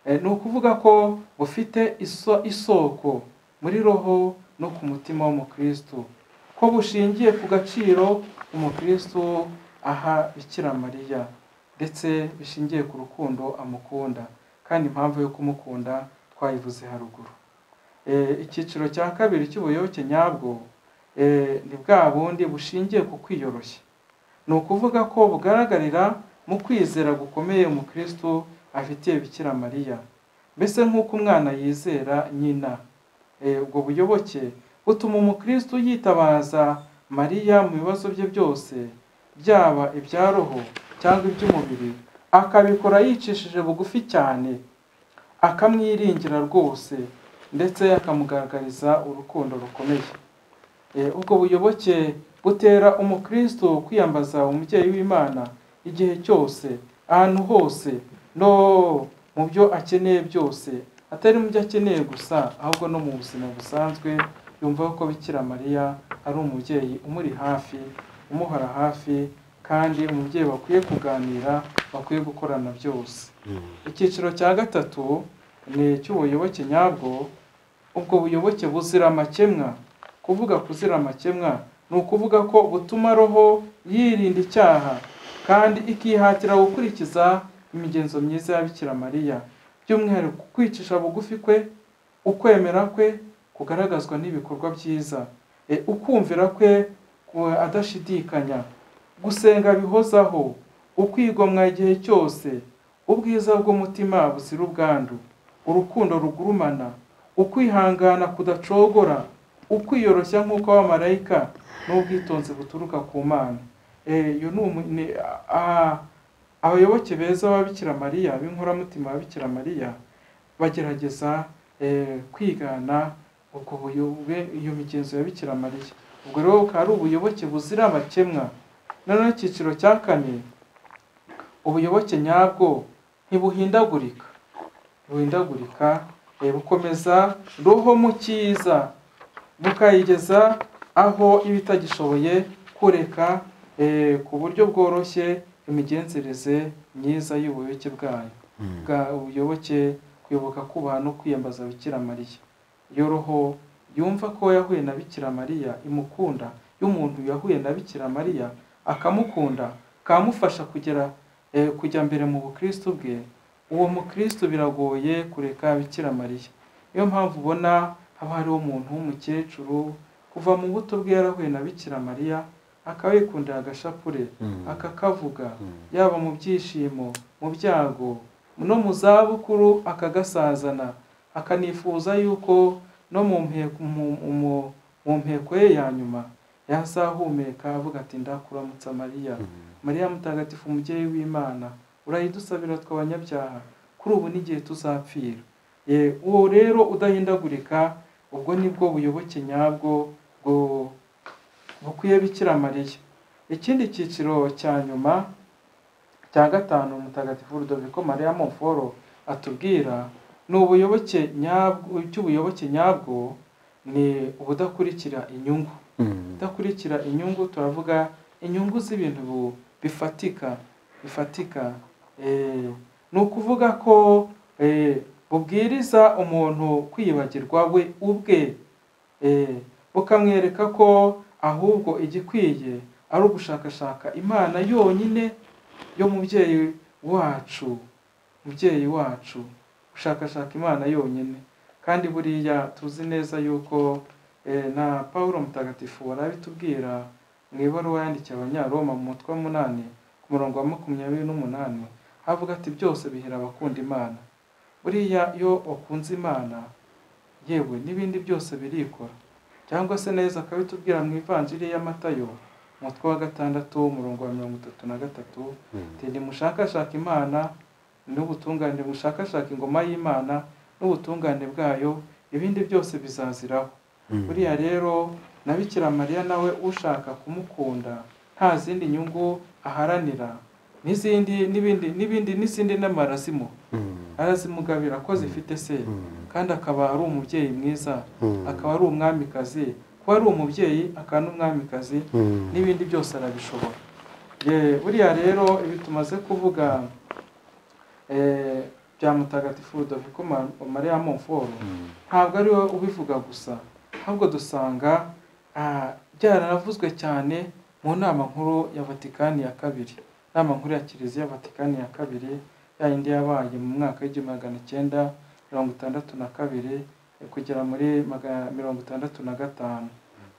Eh, ni ukuvuga ko bufite iso- isoko muri roho no ku mutima w'umukristo ko bushingiye ku gaciro umukristo aha bikira mariya ndetse bishingiye ku rukundo amukunda kandi impamvu yo kumukunda twayivuze haruguru Eh, icyiciro cya kabiri cy'ubuyoboke nyabwo eh, ni bwa bundi bushingiye ku kwiyoroshya ni ukuvuga ko bugaragarira mu kwizera gukomeye umukristo afitiye bikira mariya mbese nk'uko umwana yizera nyina Eh, ubwo buyoboke butuma umukristo yitabaza mariya mu bibazo bye byose byaba ibya roho cyangwa iby'umubiri akabikora yicishije bugufi cyane akamwiringira rwose ndetse akamugaragariza urukundo rukomeye Eh, ubwo buyoboke butera umukristo kwiyambaza umubyeyi w'imana igihe cyose ahantu hose no mu byo akeneye byose atari mu byo akeneye gusa ahubwo no mu buzima busanzwe yumva ko bikira mariya ari umubyeyi umuri hafi umuhora hafi kandi umubyeyi bakwiye kuganira bakwiye gukorana byose icyiciro cya gatatu ni icy'ubuyoboke nyabwo ubwo buyoboke buzira amakemwa kuvuga kuzira amakemwa ni ukuvuga ko butuma roho yirinda icyaha kandi ikihatira gukurikiza imigenzo myiza ya Bikira Mariya by'umwihariko kwicisha bugufi kwe ukwemera kwe kugaragazwa n'ibikorwa byiza E, ukumvira kwe ku- adashidikanya gusenga bihozaho ukwigomwa igihe cyose ubwiza bw'umutima buzira ubwandu urukundo rugurumana ukwihangana kudacogora ukwiyoroshya nk'uko abamarayika n'ubwitonzi buturuka ku mana Eh, iyo ni umu- ni- a- abayoboke beza b'ababikira mariya b'inkoramutima b'ababikira mariya bagerageza eh, kwigana ubwo buyobe iyo migenzo ya bikira mariya ubwo rero bukaba ari ubuyoboke buzira amakemwa noneho icyiciro cya kane ubuyoboke nyabwo ntibuhindagurika buhindagurika eh, bukomeza roho mu cyiza bukayigeza aho iba itagishoboye kureka eh, ku buryo bworoshye imigenzereze myiza y'ubuyoboke bwayo bwa ubuyoboke kwibuka kubaha no kwiyambaza bikira mariya iyo roho yumva ko yahuye na bikira mariya imukunda y'umuntu yahuye na bikira mariya akamukunda kamufasha kugera eh, kujya mbere mu bukristo bwe uwo mukristo biragoye kureka bikira mariya niyo mpamvu ubona haba hariho umuntu w'umukecuru kuva mu buto bwe yarahuye na bikira mariya akaba yikundira agashapure akakavuga yaba mu byishimo mu byago no mu zabukuru akagasazana akanifuza yuko no mu mpeko mu- mu- mu mpeko ye ya nyuma yazahumeka avuga ati ndakuramutsa mariya mariya mutagatifu umubyeyi w'imana urayidusabira tw'abanyabyaha kuri ubu n'igihe tuzapfira ye uwo rero udahindagurika ubwo nibwo buyoboke nyabwo bwo- bukwiye bikira mariya ikindi cyiciro cya nyuma cya gatanu mutagatifu rudoviko mariya moforo atubwira ni ubuyoboke nyabwo cy'ubuyoboke nyabwo ni ubudakurikira inyungu udakurikira inyungu turavuga inyungu z'ibintu bu- bifatika bifatika eh, ni ukuvuga ko eh, bubwiriza umuntu kwiyibagirwa we ubwe eh, bukamwereka ko ahubwo igikwiye ari ugushakashaka imana yonyine yo mubyeyi wacu mubyeyi wacu gushakashaka imana yonyine kandi buriya tuzi neza yuko eh, na paul mutagatifu warabitubwira mu ibaruwa yandikiye abanyaroma mu mutwe wa munani ku murongo wa makumyabiri n'umunani havuga ati byose bihera abakunda imana buriya iyo wakunze imana yewe n'ibindi byose birikora cyangwa se neza akabitubwira mu ivanjiri y'amatayo umutwe wa gatandatu umurongo wa mirongo itatu na gatatu ati nimushakashaka imana n'ubutungane mushakashaka ingoma y'imana n'ubutungane bwayo ibindi byose bizaziraho buriya rero na bikira mariya nawe ushaka kumukunda nta zindi nyungu aharanira n'izindi n'ibindi n'ibindi n'izindi nama arazimuha arazimugabira ko zifite se kandi akaba ari umubyeyi mwiza akaba ari umwamikazi kuba ari umubyeyi akaba n'umwamikazi n'ibindi byose arabishobora Ye, buriya rero ibi tumaze kuvuga eh, bya mutagatifu rudoviko Ma- mariya monforo ntabwo ari we ubivuga gusa ahubwo dusanga ah, byaranavuzwe cyane mu nama nkuru ya vatikani ya kabiri inama nkuru ya kiliziya ya vatikani ya kabiri ya yindi yabaye mu mwaka w'igihumbi magana icyenda mirongo itandatu na kabiri eh, kugera muri maga- mirongo itandatu na gatanu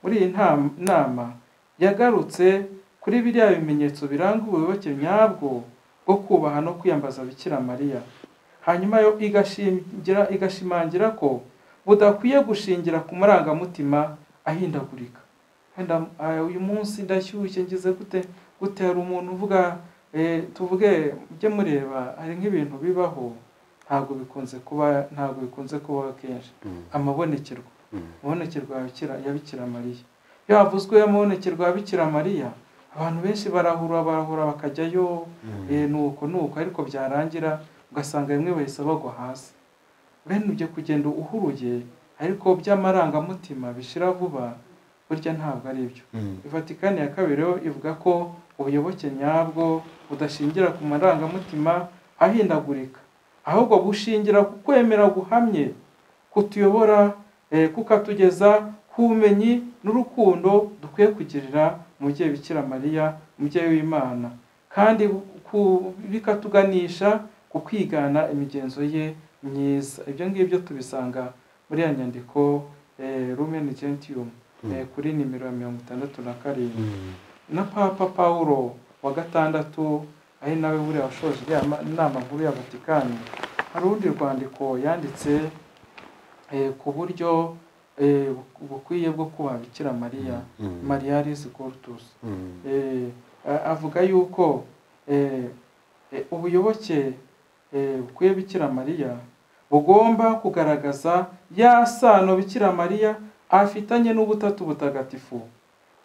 muri iyi nta- nama yagarutse kuri biriya bimenyetso biranga ubuyoboke nyabwo bwo kubaha no kwiyambaza bikira mariya hanyuma yo igashingira igashimangira ko budakwiye gushingira ku marangamutima ahindagurika Wenda, ah, uyu munsi ndashyushye ngize gute gute hari umuntu uvuga Eh, tuvuge mujye mureba hari nk'ibintu bibaho ntabwo bikunze kuba ntabwo bikunze kubaho kenshi amabonekerwa amabonekerwa ya Bikira- ya Bikira Mariya iyo havuzwe amabonekerwa ya Bikira Mariya abantu benshi barahura barahura bakajyayo eh, ni uko ni uko ariko byarangira ugasanga bimwe bahise bagwa hasi bene ujya kugenda uhuruye ariko by'amarangamutima bishira vuba burya ntabwo ari byo Vatikani ya kabiri yo ivuga ko ubuyoboke nyabwo budashingira ku marangamutima ahindagurika ahubwo bushingira ku kwemera guhamye kutuyobora eh, kukatugeza ku bumenyi n'urukundo dukwiye kugirira umubyeyi bikira mariya umubyeyi w'imana kandi ku- bikatuganisha ku kwigana imigenzo ye myiza ibyo ngibyo tubisanga muri ya nyandiko eh, rumeni gentium eh, kuri nimero ya mirongo itandatu na karindwi na papa paul wa gatandatu ari nawe buriya washoje iriya ma- inama nkuru ya vatikani hari urundi rwandiko yanditse eh, ku buryo eh, bu- bukwiye bwo kubaha bikira mariya mariya arizi gortusi Eh, a- avuga yuko eh, eh, ubuyoboke eh, bukwiye bikira mariya bugomba kugaragaza ya sano bikira mariya afitanye n'ubutatu butagatifu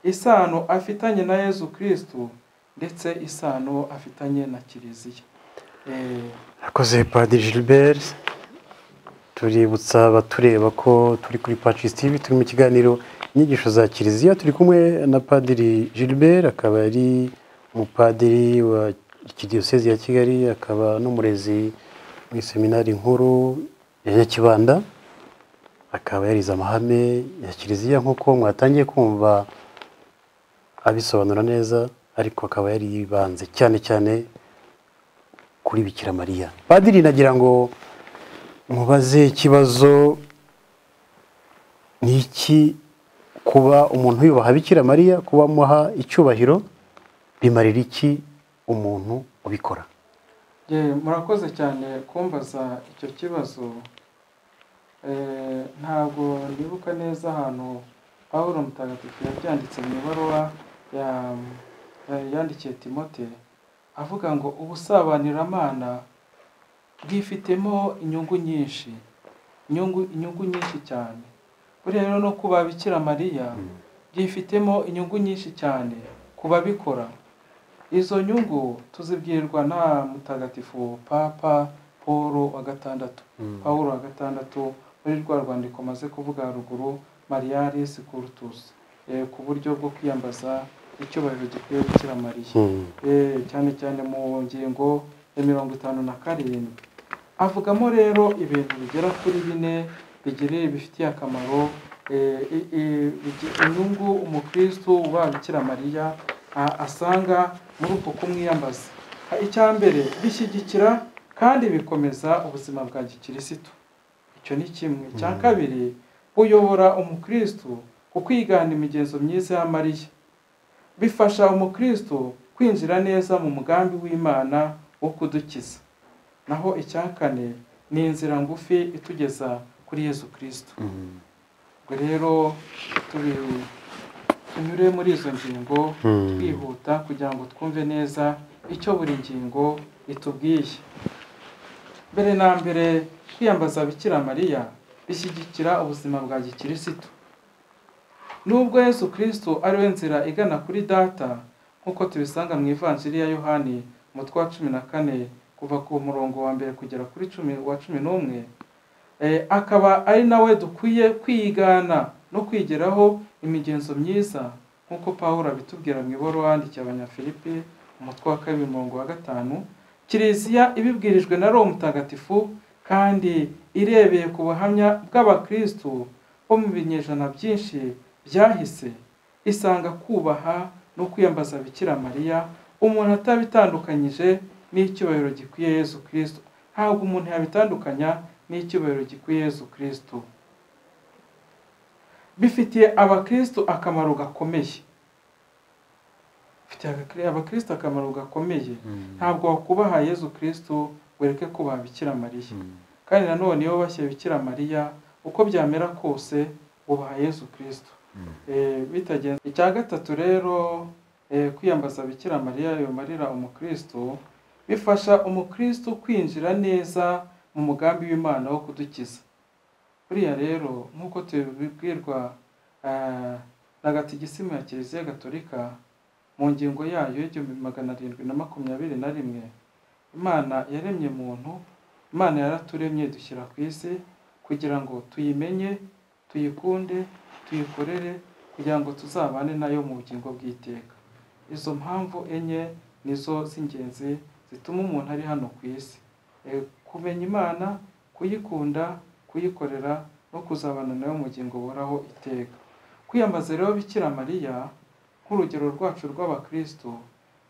isano afitanye na yezu kirisitu ndetse isano afitanye na kiliziya Eh, Rakoze Padiri Gilbert tuributsa abatureba ko turi kuri Pacis TV turi mu kiganiro inyigisho za Kiliziya turi kumwe na Padiri Gilbert akaba ari umupadiri wa Kidiyosezi ya Kigali akaba n'umurezi muri seminari nkuru ya Nyakibanda akaba yarize amahame ya Kiliziya nk'uko mwatangiye kumva abisobanura neza ariko akaba yaribanze cyane cyane kuri bikira mariya padiri nagira ngo mubaze ikibazo ni iki kuba umuntu yubaha bikira mariya kuba amuha icyubahiro bimarira iki umuntu ubikora ye, murakoze cyane kumbaza icyo kibazo Eh, ntabwo nibuka neza ahantu pawulo mutagatifu yabyanditse mu ibaruwa ya- ya- yandikiye timote avuga ngo ubusabanyiramana bwifitemo inyungu nyinshi inyungu inyungu nyinshi cyane buriya rero no ku babikira mariya byifitemo inyungu nyinshi cyane ku babikora izo nyungu tuzibwirwa na mutagatifu papa paul wa gatandatu pawulo wa gatandatu muri rwa rwandiko maze kuvuga haruguru mariyaris kurtus ku buryo bwo kwiyambaza icyubahiro gikwiye gukira mariya Hmm. Eh, cyane cyane mu ngingo ya mirongo itanu na karindwi avugamo rero ibintu bigera kuri bine bigirira bifitiye akamaro eh, i- i- bigi- inyungu umukristo uba bikira mariya a- asanga muri uko kumwiyambaza Ha, icya mbere bishyigikira kandi bikomeza ubuzima bwa gikirisitu icyo ni kimwe icya kabiri uyobora umukristo ku kwigana imigenzo myiza ya mariya bifasha umukristo kwinjira neza mu mugambi w'imana wo kudukiza naho icya kane ni inzira ngufi itugeza kuri yezu kirisito ubwo rero tubi- tunyure muri izo ngingo Hmm. twihuta kugira ngo twumve neza icyo buri ngingo itubwiye mbere na mbere kwiyambaza bikira mariya bishyigikira ubuzima bwa gikirisitu nubwo yesu kirisito ariwe nzira igana kuri data nk'uko tubisanga mu ivanjiri ya yohani umutwe wa cumi na kane kuva ku murongo wa mbere kugera kuri cumi wa cumi n'umwe Eh, akaba ari nawe dukwiye kwigana no kwigeraho imigenzo myiza nk'uko pawulo abitubwira mu ibaruwa yandikiye abanyafilipi umutwe wa kabiri umurongo wa gatanu kiliziya ibibwirijwe na roho mutagatifu kandi irebeye ku buhamya bw'abakristu bo mu binyejana byinshi byahise isanga kubaha no kwiyambaza bikira mariya umuntu atabitandukanyije n'icyubahiro gikwiye yezu kirisito ntabwo umuntu yabitandukanya n'icyubahiro gikwiye yezu kirisito bifitiye abakristo akamaro gakomeye bifitiye abakri- abakristo akamaro gakomeye ntabwo wakubaha yezu kirisito wereke kubaha bikira mariya kandi nanone iyo bashyize bikira mariya uko byamera kose ubaha yezu kirisito Eh, bitagenze icya gatatu rero eh, kwiyambaza bikira mariya yomarira umukristo bifasha umukristo kwinjira neza mu mugambi w'imana wo kudukiza buriya rero nk'uko tubibwirwa eh, na gatigisima ya kiliziya gatolika mu ngingo yayo y'igihumbi magana arindwi na makumyabiri na rimwe imana yaremye muntu imana yaraturemye dushyira ku isi kugira ngo tuyimenye tuyikunde tuyikorere kugira ngo tuzabane nayo mu bugingo bw'iteka izo mpamvu enye nizo z'ingenzi zituma umuntu ari hano ku isi E, kumenya imana kuyikunda kuyikorera no kuzabana nayo mu bugingo buhoraho iteka kwiyambaza rero bikira mariya nk'urugero rwacu rw'abakristo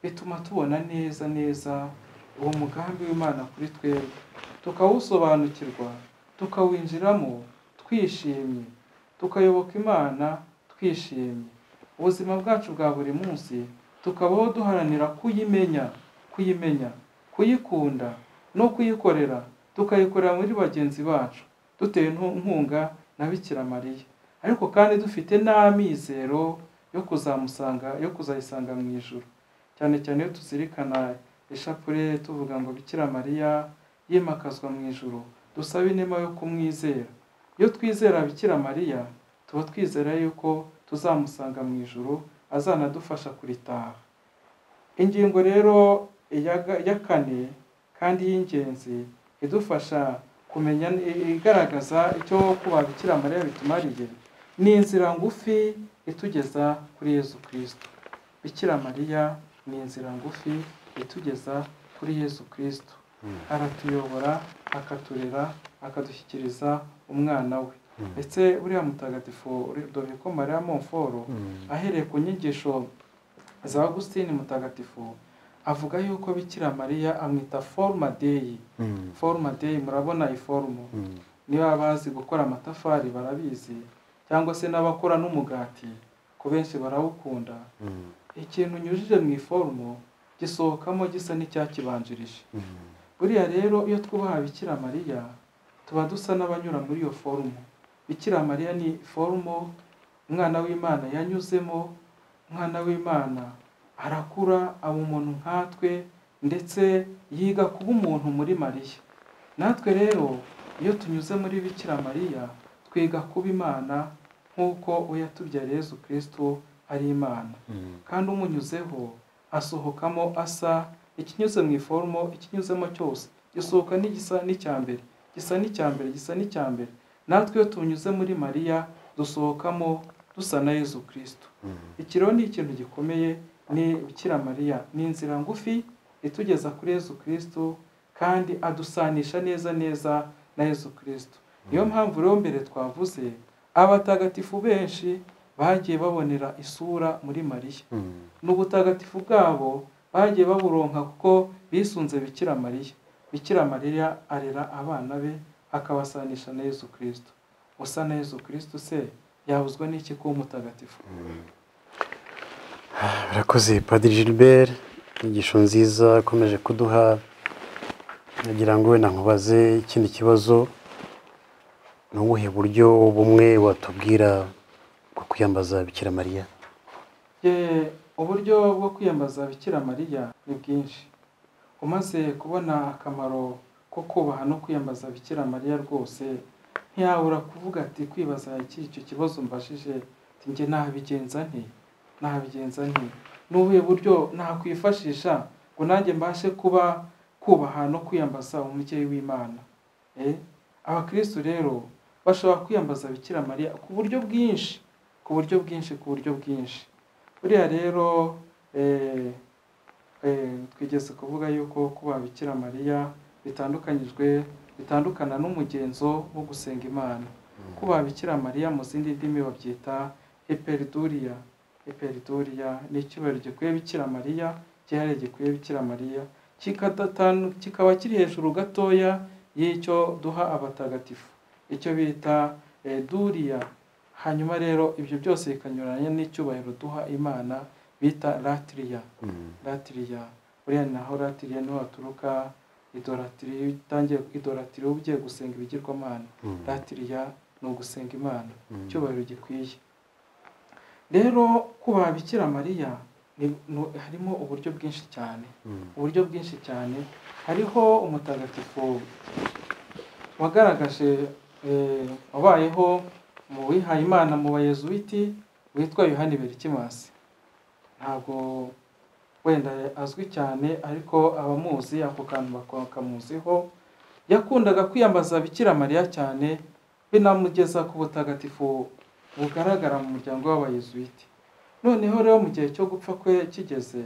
bituma tubona neza neza uwo mugambi w'imana kuri twebwe tukawusobanukirwa tukawinjiramo twishimye tukayoboka imana twishimye ubuzima bwacu bwa buri munsi tukabaho duharanira kuyimenya kuyimenya kuyikunda no kuyikorera tukayikorera muri bagenzi bacu dutewe ntu- inkunga na bikira mariya ariko kandi dufite n'amizero yo kuzamusanga yo kuzayisanga mu ijoro cyane cyane iyo tuzirikana ishapule tuvuga ngo bikira mariya yimakazwa mu ijoro dusabe inema yo kumwizera iyo twizera bikira mariya tuba twizera yuko tuzamusanga mu ijoro azanadufasha kuritaha ingingo rero ya ga- ya kane kandi y'ingenzi idufasha kumenya igaragaza icyo kuba bikira mariya bitumariye ni inzira ngufi itugeza kuri yezu kirisito bikira mariya ni inzira ngufi itugeza kuri yezu kirisito aratuyobora akaturera akadushyikiriza umwana we ndetse uriya mutagatifu Rudoviko Maria Monforo ahereye ku nyigisho za Augustine mutagatifu avuga yuko Bikira Mariya amwita forma day forma day murabona iforumu niba bazi gukora amatafari barabizi cyangwa se n'abakora n'umugati ku benshi barawukunda ikintu unyujije mu iforumu gisohokamo gisa n'icyakibanjirije buriya rero iyo twubaha bikira mariya tuba dusa n'abanyura muri iyo forumu bikira mariya ni forumo umwana w'imana yanyuzemo umwana w'imana arakura aba umuntu nkatwe ndetse yiga kuba umuntu muri mariya natwe rero iyo tunyuze muri bikira mariya twiga kuba imana nk'uko uyatubyariye yezu kirisito ari imana kandi umunyuzeho asohokamo asa ikinyuze mu iforumo ikinyuzemo cyose gisohoka n'igisa n'icyambere gisa n'icyambere gisa n'icyambere natwe iyo tunyuze muri mariya dusohokamo dusa na yezu kirisito iki rero ni ikintu gikomeye ni bikira mariya ni inzira ngufi itugeza kuri yezu kirisito kandi adusanisha neza neza na yezu kirisito niyo mpamvu rero mbere twavuze abatagatifu benshi bagiye babonera isura muri mariya n'ubutagatifu bwabo bagiye baburonka kuko bisunze bikira mariya bikira mariya arera abana be akabasanisha na yezu kirisito usa na yezu kirisito se yabuzwa n'iki kuba umutagatifu barakoze padiri gilbert inyigisho nziza akomeje kuduha nagira ngo wenda nkubaze ikindi kibazo ni ubuhe buryo bumwe watubwira bwo kwiyambaza bikira mariya Ye, uburyo bwo kwiyambaza bikira mariya ni bwinshi umaze kubona akamaro ko kubaha no kwiyambaza bikira mariya rwose ntiyabura kuvuga ati kwibaza iki icyo kibazo mbashije ati njye nabigenza nti nabigenza nti ni ubuhe buryo nakwifashisha ngo nanjye mbashe kuba kubaha no kwiyambaza umubyeyi w'imana Eh, abakristu rero bashobora kwiyambaza bikira mariya ku buryo bwinshi ku buryo bwinshi ku buryo bwinshi buriya rero eh, eh, twigeze kuvuga yuko kuba bikira mariya bitandukanyijwe bitandukana n'umugenzo wo gusenga imana kuba bikira mariya mu zindi ndimi babyita eperiduriya eperiduriya ni icyubahiro gikwiye bikira mariya gihariye gikwiye bikira mariya kikadatan- kikaba kiri hejuru gatoya y'icyo duha abatagatifu icyo bita eh, duriya hanyuma rero ibyo byose bikanyuranya n'icyubahiro duha imana bita latiriya latiriya buriya naho latiriya niho haturuka idoratiri iyo utangiye idoratiri uba ugiye gusenga ibigirwamana latiriya ni ugusenga imana icyubahiro gikwiye rero kubaha bikira mariya ni- nu- harimo uburyo bwinshi cyane uburyo bwinshi cyane hariho umutagatifu wagaragaje eh, wabayeho mu wihaye imana mu bayezuwiti witwa yohani berikimasi ntabwo wenda azwi cyane ariko abamuzi ako kantu baka- bakamuziho yakundaga kwiyambaza bikira mariya cyane binamugeza ku butagatifu bugaragara mu muryango w'abayezuwiti noneho rero mu gihe cyo gupfa kwe kigeze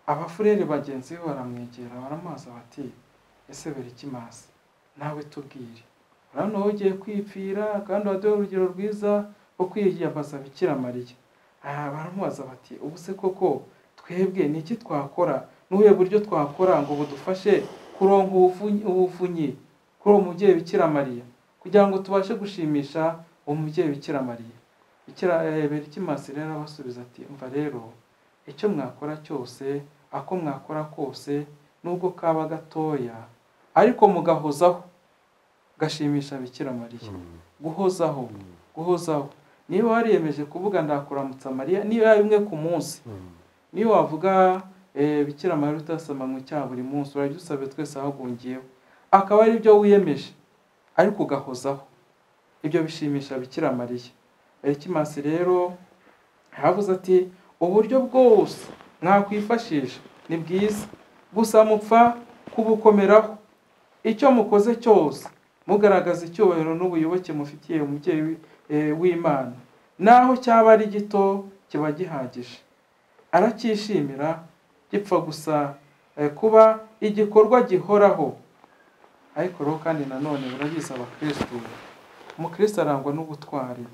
abafurere bagenzi be baramwegera baramubaza bati ese berikimasi nawe tubwire urabona wowe ugiye kwipfira kandi waduha urugero rwiza rwo kwiyambaza bikira mariya aha baramubaza bati ubu se koko twebwe ni iki twakora n'ubuhe buryo twakora ngo budufashe kuronka ubuvu- ubuvunyi kuri uwo mubyeyi bikira mariya kugira ngo tubashe gushimisha uwo mubyeyi bikira mariya bikira eh, berikimasi rero abasubiza ati umva rero icyo mwakora cyose ako mwakora kose nubwo kaba gatoya ariko mugahozaho gashimisha bikira mariya guhozaho guhozaho niba wariyemeje kuvuga ndakuramutsa mariya niba rimwe ku munsi niyo wavuga eh, bikira mariya utasama mu cyaha buri munsi urabyusabe twese ahagungiyeho akaba ari byo wiyemeje ariko ugahozaho ibyo bishimisha bikira mariya berikimasi rero yavuze ati uburyo bwose mwakwifashisha ni bwiza gusa mupfa kubukomeraho icyo mukoze cyose mugaragaza icyubahiro n'ubuyoboke mufitiye umubyeyi wi- eh, w'imana naho cyaba ari gito kiba gihagije aracyishimira gipfa gusa eh, kuba igikorwa gihoraho ariko rero kandi nanone murabizi abakirisitu umukirisitu arangwa n'ubutwari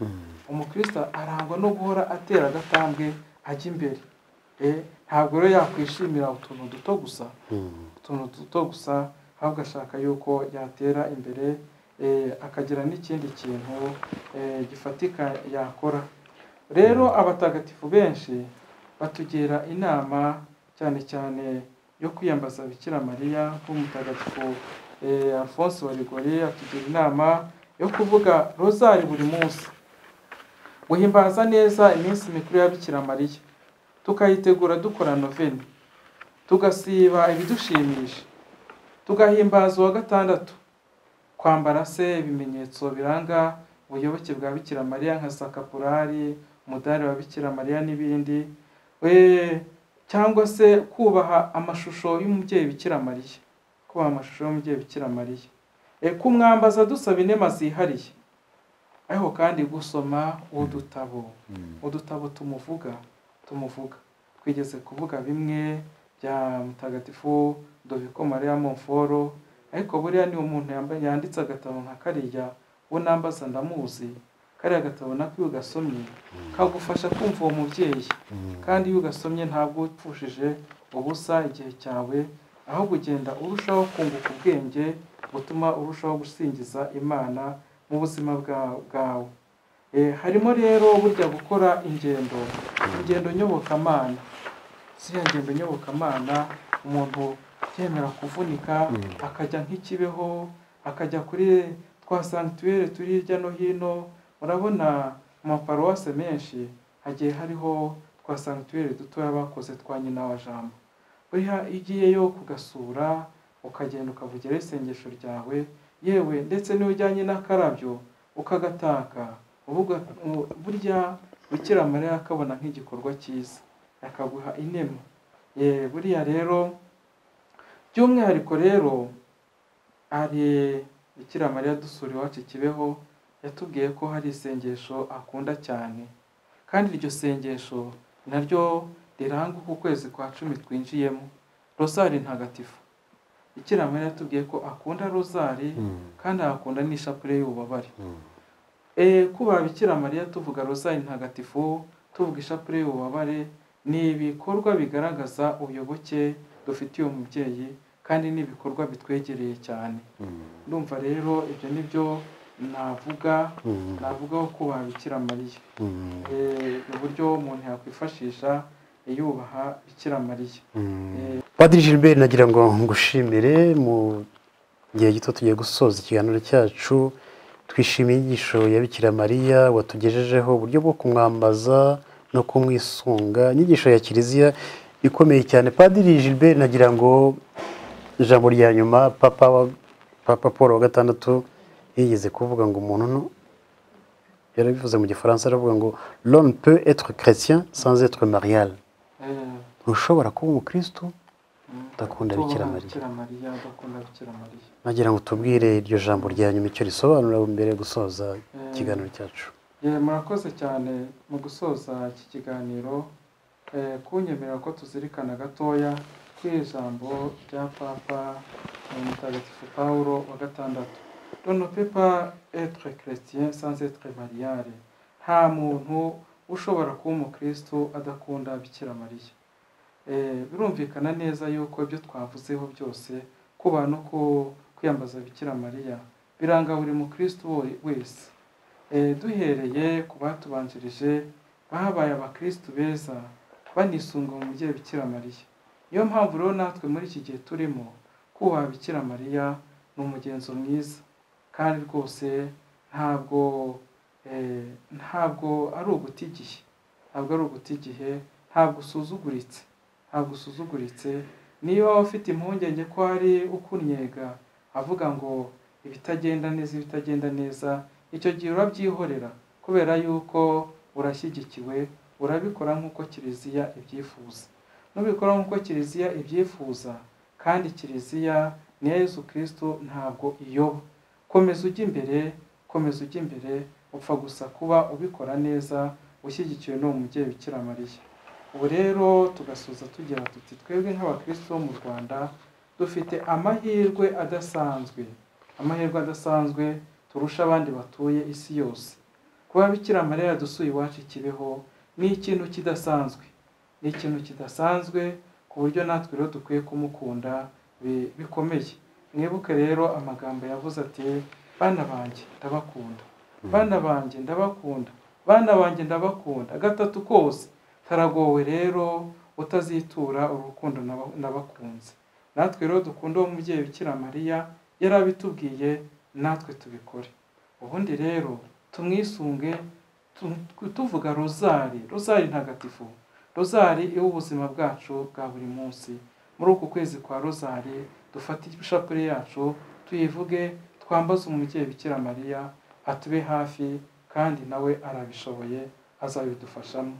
umukirisitu arangwa no guhora atera agatambwe ajya imbere Eh, ntabwo rero yakwishimira utuntu duto gusa utuntu duto gusa ahubwo ashaka yuko yatera imbere eh, akagira n'ikindi kintu eh, gifatika yakora rero abatagatifu benshi batugira inama cyane cyane yo kwiyambaza bikira mariya nk'umutagatifu eh, alphonse wa rigore atugira inama yo kuvuga rozari buri munsi guhimbaza neza iminsi mikuru ya bikira mariya tukayitegura dukora noveni tugasiba ibidushimisha tugahimbaza uwa gatandatu kwambara se ibimenyetso biranga ubuyoboke bwa bikira mariya nka sakapurari umudari wa bikira mariya n'ibindi we cyangwa se kubaha amashusho y'umubyeyi bikira mariya kubaha amashusho y'umubyeyi bikira mariya e, kumwambaza dusaba inema zihariye ariko kandi gusoma udutabo udutabo tumuvuga tumuvuga twigeze kuvuga bimwe bya mutagatifu doviko mariya monforo ariko buriya ni umuntu yambaye yanditse agatabo nka kariya uwo nambaza ndamuzi kariya gatabo nako iyo ugasomye kagufasha kumva uwo mubyeyi kandi iyo ugasomye ntabwo upfushije ubusa igihe cyawe aho kugenda urushaho kunguka ubwenge butuma urushaho gusingiza imana mu buzima bwa- bwawe Eh, harimo rero burya gukora ingendo ingendo nyobokamana ziriya ngendo nyobokamana umuntu yemera kuvunika akajya nk'ikibeho akajya kuri twa sanctuaire turi hirya no hino urabona mu maparuwase menshi hagiye hariho twa sanctuaire dutoya bakoze twa nyina wa jambo buriya iyo ugiyeyo kugasura ukagenda ukavugiraho isengesho ryawe yewe ndetse n'iyo ujyanye n'akarabyo ukagataka uvuga- u- burya bikira mariya akabona nk'igikorwa cyiza akaguha inema Eh, buriya rero by'umwihariko rero hari bikira mariya dusura iwacu kibeho yatubwiye ko hari isengesho akunda cyane kandi iryo sengesho naryo riranga uku kwezi kwa cumi twinjiyemo rozari ntagatifu bikira mariya yatubwiye ko akunda rozari kandi agakunda n'ishapure y'ububabare e, kuba bikira mariya tuvuga rozari ntagatifu tuvuga ishapure y'ububabare ni ibikorwa bigaragaza ubuyoboke dufitiye uwo mubyeyi kandi ni ibikorwa bitwegereye cyane ndumva rero ibyo ni byo navuga navugaho kuba bikira mariya e, uburyo umuntu yakwifashisha yubaha bikira mariya Padiri Gilbert nagira ngo ngushimire mu gihe gito tugiye gusoza ikiganiro cyacu twishimiye inyigisho ya Bikira Mariya watugejejeho uburyo bwo kumwambaza no kumwisunga inyigisho ya kiliziya ikomeye cyane padiri gilbert nagira ngo ijambo rya nyuma papa wa- papa paul wa gatandatu yigeze kuvuga ngo umuntu no- yarabivuze mu gifaransa aravuga ngo l'homme peut être chrétien sans être marial Eh, ntushobora kuba umukristo Udakunda tubaha Bikira Mariya. Bikira Mariya udakunda Bikira Mariya nagira ngo tubwire iryo jambo rya nyuma icyo risobanura mbere yo gusoza ikiganiro cyacu Eh, murakoze cyane mu gusoza iki kiganiro eh, kunyemerera ko tuzirikana gatoya ku ijambo rya papa eh, mutagatifu pawulo wa gatandatu dono pepa etre chrétien sans etre mariale nta muntu ushobora kuba umukristo adakunda bikira mariya Eh, birumvikana neza yuko ibyo twavuzeho byose kuba no ku- kwiyambaza bikira mariya biranga buri mukristo wo- wese Eh, duhereye ku batubanjirije babaye abakristu beza banisunga mu mubyeyi bikira mariya niyo mpamvu rero natwe muri iki gihe turimo kubaha bikira mariya ni umugenzo mwiza kandi rwose ntabwo eh, ntabwo ari uguta igihe ntabwo ari uguta igihe ntabwo usuzuguritse ntabwo usuzuguritse niyo waba ufite impungenge ko hari ukunyega avuga ngo ibitagenda neza ibitagenda neza icyo gihe urabyihorera kubera yuko urashyigikiwe urabikora nk'uko kiliziya ibyifuza nubikora nk'uko kiliziya ibyifuza kandi kiliziya ni yesu kirisito ntabwo iyoba komeza ujya imbere komeza ujya imbere upfa gusa kuba ubikora neza ushyigikiwe n'uwo mubyeyi bikira mariya ubu rero tugasoza tugira tuti twebwe nk'abakristo bo mu rwanda dufite amahirwe adasanzwe amahirwe adasanzwe turusha abandi batuye isi yose kuba bikira mariya yadusuye iwacu i kibeho ni ikintu kidasanzwe ni ikintu kidasanzwe ku buryo natwe rero dukwiye kumukunda bi- bikomeye mwibuke rero amagambo yavuze ati bana banjye ndabakunda bana banjye ndabakunda bana banjye ndabakunda gatatu kose taragowe rero utazitura urukundo n'aba- n'abakunzi natwe rero dukunda uwo mubyeyi bikira mariya yari abitubwiye natwe tubikore ubundi rero tumwisunge tu- tuvuga rozari rozari ntagatifu rozari iwe ubuzima bwacu bwa buri munsi muri uku kwezi kwa rozari dufate ishapure yacu tuyivuge twambaze umubyeyi bikira mariya atube hafi kandi nawe arabishoboye azabidufashamo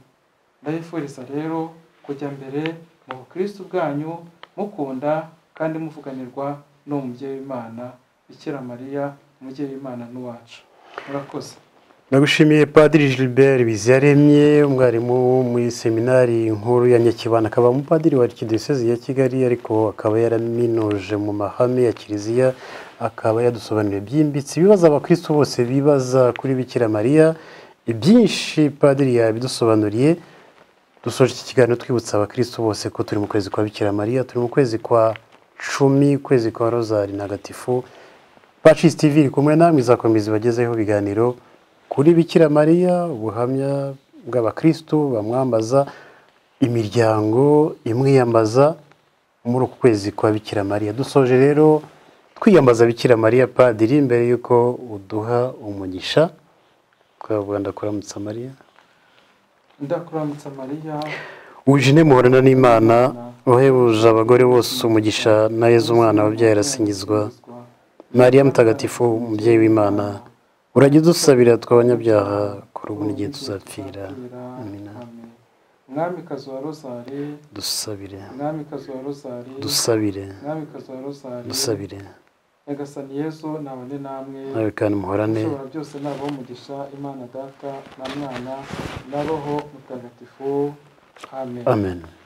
ndabifuriza rero kujya mbere mu bukristu bwanyu mukunda kandi muvuganirwa n'uwo mubyeyi w'imana bikira mariya umubyeyi w'imana n'uwacu murakoze nagushimiye padiri gilbert biziyaremye umwarimu wo muri seminari nkuru ya nyakibanda akaba umupadiri wa arikidiyosezi ya kigali ariko akaba yaraminuje mu mahame ya kiliziya akaba yadusobanuriye byimbitse ibibazo abakristo bose bibaza kuri bikira mariya ibyinshi padiri yabidusobanuriye dusoje iki kiganiro twibutsa abakristo bose ko turi mu kwezi kwa bikira mariya turi mu kwezi kwa cumi kwezi kwa rozari ntagatifu Pacis TV iri kumwe namwe izakomeza ibagezeho ibiganiro kuri Bikira Mariya ubuhamya bw'abakristo bamwambaza imiryango imwiyambaza muri uku kwezi kwa Bikira Mariya dusoje rero twiyambaza Bikira Mariya padiri mbere y'uko uduha umugisha twavuga ndakuramutsa Mariya ndakuramutsa mariya Eugene muhorana n'Imana uhebuje abagore bose umugisha na Yezu umwana wabyaye arasingizwa Mariya mutagatifu umubyeyi w'Imana urajya udusabira tw'abanyabyaha kuri ubu n'igihe tuzapfira Amina. amen mwamikazi wa rozari dusabire mwamikazi wa rozari dusabire mwamikazi wa rozari dusabire nyagasani yezu nabone namwe nawe kandi muhorane ushobora byose nabo umugisha imana data na mwana na roho mutagatifu amen amen